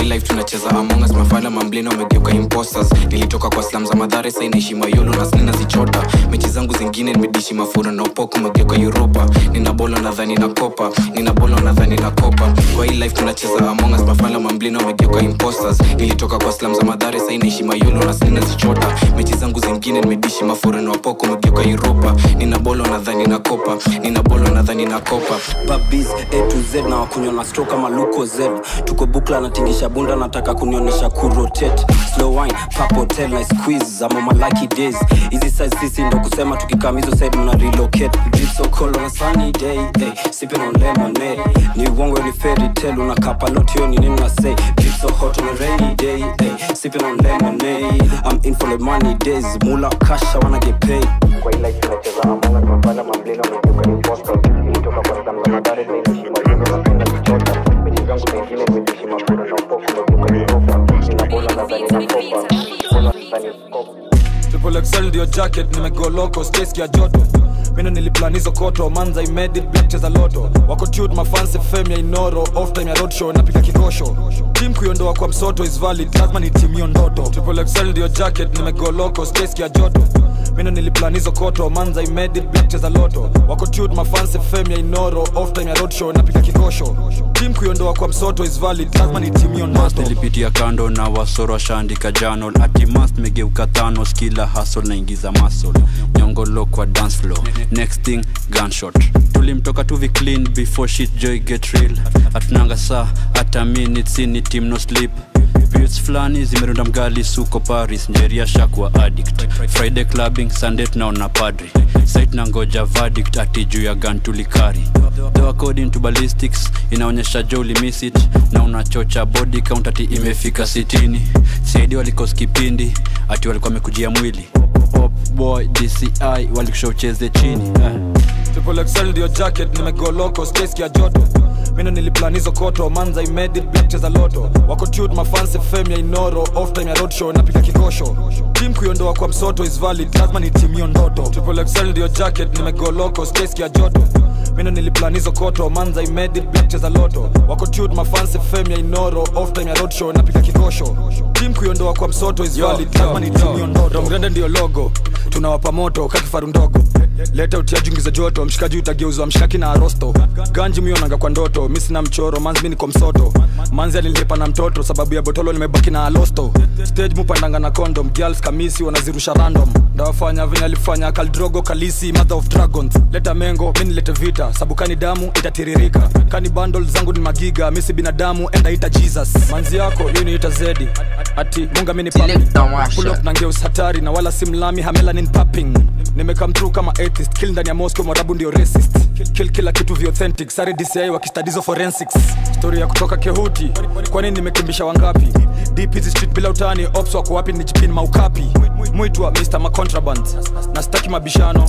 tunacheza among us mafala mamblina wamegeuka imposters nilitoka kwa slam za madhare sai naishi mayolo na slina zichota mechi zangu zingine nimedishi mafura na upoko umegeuka europa nina bola nadhani na kopa nina bola nadhani na kopa kwa hii life tunacheza among us mafala mamblina wamegeuka imposters nilitoka kwa slam za madhare sai naishi mayolo na slina zichota mechi zangu zingine nimedishi mafura na upoko umegeuka europa nina bola nadhani na kopa nina bola nadhani na kopa babis a to z na wakunywa na stro kama luko z tuko bukla natingisha bunda nataka kunionyesha kurotate slow wine pap hotel na squeeze ama my lucky days hizi size sisi ndo kusema tukikam hizo side mna relocate drip so cold on a sunny day hey, sipping on lemonade ni uongo ni fairy tale una kapalot hiyo ni nini na say drip so hot on a rainy day hey, sipping on lemonade I'm in for the money days mula cash I wanna get paid kwa ila tunacheza among us mafala mamblina wamegeuka imposter ilitoka kwa slam za madare na inaishi mayuno na penda kuchota mechi zangu zingine imeishi mafura na upoko umegeuka Europa nina bola nadhani na kopa bola nadhani kopa Triple XL ndio jacket nimegoloko skeski ya joto mino niliplan hizo koto manza imedit black cheza loto wako tut mafansi fame ya inoro off time ya roadshow napika kikosho tim kuiondoa kwa msoto is valid lazima ni timio ndoto Triple XL ndio jacket nimegoloko skeski ya joto mino niliplan hizo koto manza imedit black cheza loto wako tut mafansi fame ya inoro off time ya roadshow napika kikosho tim kuiondoa kwa msoto is valid lazima ni timio ndoto nilipitia kando na wasoro washaandika janol atimas megeuka thanos kila hasol naingiza masol nyongolo kwa dance floor next thing gunshot tulimtoka tuvi clean before shit joy get real hatunanga saa hata minutes ni team no sleep Beats fulani zimerunda mgali suko paris njeria shakwa addict friday clubbing sunday tunaona padri sait na ngoja verdict ati juu ya gun tulikari though according to ballistics inaonyesha jo ulimiss it na unachocha body count ati imefika sitini saidi walikos kipindi ati walikuwa wamekujia mwili Pop boy dci walikusha ucheze chini eh. Triple XL ndio jacket nimegoloko skeski ya joto mino niliplan hizo koto manza imedit black cheza loto wako tut mafansi fame ya inoro off time ya roadshow napika kikosho tim kuiondoa kwa msoto is valid lazima ni timio ndoto Triple XL ndio jacket nimegoloko skeski ya joto mino niliplan hizo koto manza imedit black cheza loto wako tut mafansi fame ya inoro off time ya roadshow napika kikosho tim kuiondoa kwa msoto is valid lazima ni timio ndoto Romgrande ndio logo tunawapa moto kakifaru ndogo leta utiajungiza joto mshikaji utageuzwa mshaki na arosto ganji mionanga kwa ndoto mi sina mchoro manzi mi niko msoto manzi alilipa na mtoto sababu ya botolo nimebaki na alosto stage mupandanga na condom girls kamisi wanazirusha random ndawafanya venye alifanya kaldrogo kalisi mother of dragons leta mengo mi nilete vita sabukani damu itatiririka kani bundle zangu ni magiga misi binadamu enda ita jesus manzi yako yu niita zedi ati munga mini pull up na ngeus hatari na wala simlami hamelanin papping nimekam through kama atheist kill ndani ya moscow mwarabu ndio racist kill, kill kila kitu vi authentic sare dci wakistadizo forensics story ya kutoka kehuti kwani nimekimbisha wangapi deep hizi street bila utani ops wako wapi ni jipin maukapi mwitwa mr macontraband na staki mabishano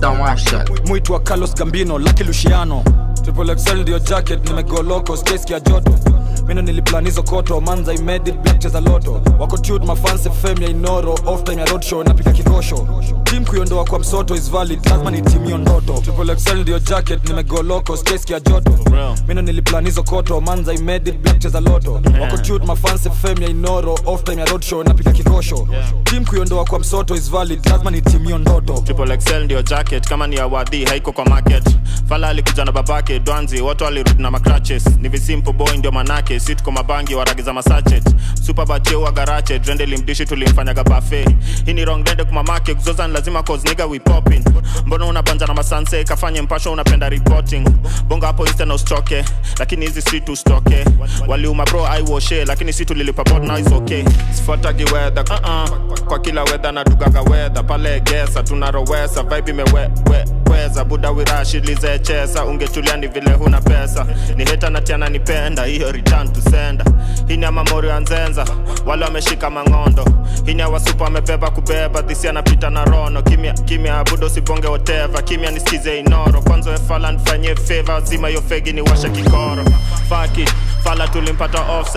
mwitwa carlos gambino laki luciano triple xl ndio jacket nimegoloko skeski ya joto mino niliplan hizo koto manza imedit black cheza loto wako tut mafansi fame ya inoro off time ya roadshow napika kikosho tim kuiondoa kwa msoto is valid lazima ni timio ndoto triple xl ndio jacket nimegoloko skeski ya joto mino niliplan hizo koto manza imedit black cheza loto wako tut mafansi fame ya inoro off time ya roadshow napika kikosho tim kuiondoa kwa msoto is valid lazima ni timio ndoto triple XL ndio jacket kama ni awadhi haiko kwa market fala alikuja na babake dwanzi watu walirudi na macratches ni visimple boy ndio manake si tuko mabangi waragiza masachet supabacheuwa garache drende limdishi tulimfanyaga bafe hii ni wrong dende kumamake kuzoza ni lazima cause nigga we popping mbona unabanja na masanse kafanye mpasho unapenda reporting bonga hapo insta na ustoke lakini hizi si tustoke waliuma bro aiwoshe lakini si tulilipa bot now is okay sifuatagi weather uh -uh. kwa kila weather na dugaga weather pale gesa tunarowesa vibe imeweza buda wirashilizechesa ungetulia ni vile huna pesa ni heta natiana nipenda hiyo return to sender hii ni amamori ya nzenza wale wameshika mang'ondo hii ni awasupa amebeba kubeba dhisi anapita na rono kimya kimya budo sibonge woteva kimya nisikize inoro kwanza efala nifanyie feva zima hiyo fegi ni washa kikoro faki fala tulimpata offside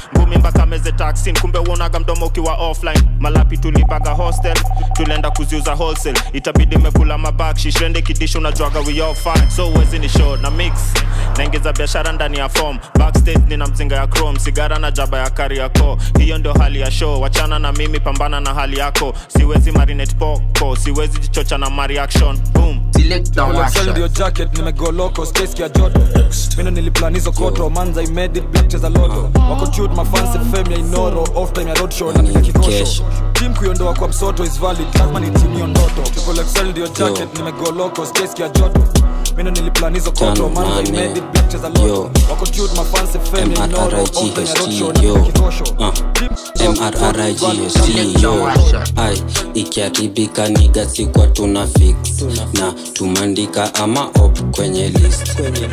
ngumi mpaka meze taxin kumbe uonaga mdomo ukiwa offline malapi tulipaga hostel tulienda kuziuza wholesale itabidi mekula mabakshi shende kidisho unajwaga we all fine so uwezi ni show na mix naingiza biashara ndani ya form backstage nina mzinga ya chrome sigara na jaba ya kari yako hiyo ndio hali ya show wachana na mimi pambana na hali yako siwezi marinate poko siwezi jichocha na mareaction boom Collection ndio jacket nimegoloko space ya joto mino niliplan hizo koto manza I made it black cheza loto wako chute mafansi fame ya inoro off time ya roadshow na pika kikosho team kuiondoa kwa msoto is valid lazima ni team hiyo ndoto Collection ndio jacket nimegoloko space ya joto mino niliplan hizo koto manza I made it black cheza loto wako chute mafansi fame ya inoro off time ya roadshow na pika kikosho mrrigst yo ai ikiharibika niga sikwa tuna fix na tumandika ama op kwenye list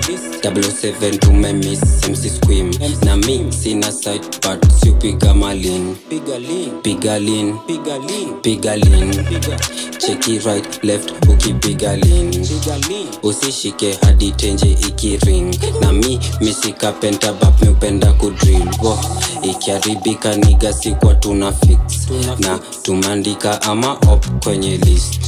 77 tumemis mc squim na mi sina site but siupiga malin piga lin piga lin cheki right left ukipiga lin usishike hadi tenje ikiring na mi misika pentabap miupenda kudrill wo ikiharibika niga sikwa tuna fix na tumeandika ama op kwenye list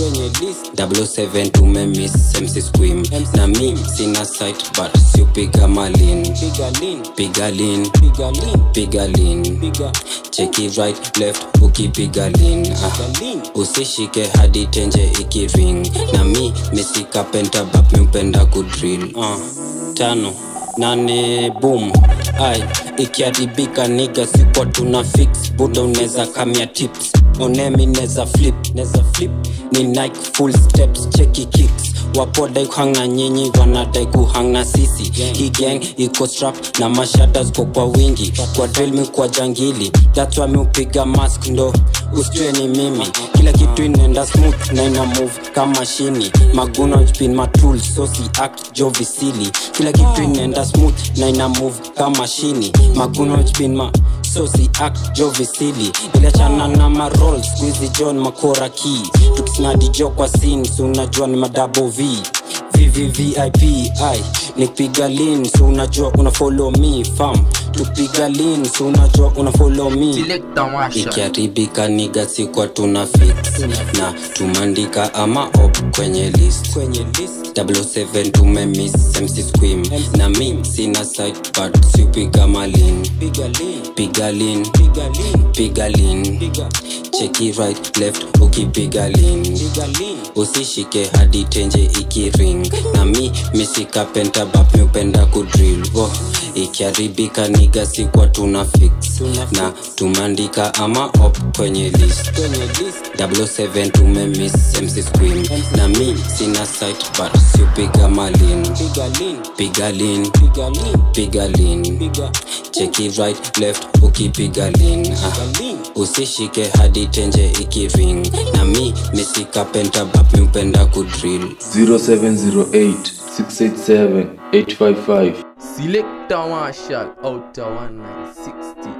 77 tumemis mc squim na mi sina site but siupiga malin piga lin piga lin cheki right left ukipiga lin ah. usishike hadi tenje ikiring na mi misika pentabap miupenda kudrill ah. tano nane boom ai ikiharibika niga sikwa tuna fix buda unaweza kamia tips onemi neza flip neza flip ni nike full steps cheki kicks wapodai kuhanga nyinyi wanadai kuhanga sisi hii gang iko strap na mashada ziko kwa wingi kwa drill mi kwa jangili that's why mi upiga mask ndo usijue ni mimi kila kitu inaenda smooth na ina move kama shini maguna spin matul so si act jovisili kila kitu inaenda smooth na ina move kama shini maguna spin ma so si act jovisili iliachana na marol squizi john makora ki tukisnadi jo kwa sin si unajua ni madabo v vvvip ai nipiga lin si unajua una follow me fam tupiga lin si unajua una follow me ikiharibika niga sikwa tuna fix na tumandika ama op kwenye list 77 tumemis mc squim na mi sina site but siupiga malin piga lin piga lin cheki right left ukipiga lin usishike hadi tenje ikiring na mi misika pentabap miupenda kudrill oh, ikiharibika niga sikwa tuna fix na tumeandika ama op kwenye list 77 tumemis mc squim na mi sina site but siupiga malin piga lin piga lin cheki right left ukipiga lin ah. usishike hadi tenje ikiring na mi misika pentabap miupenda kudrill 0708 687 855 Selector Marshall out of 1960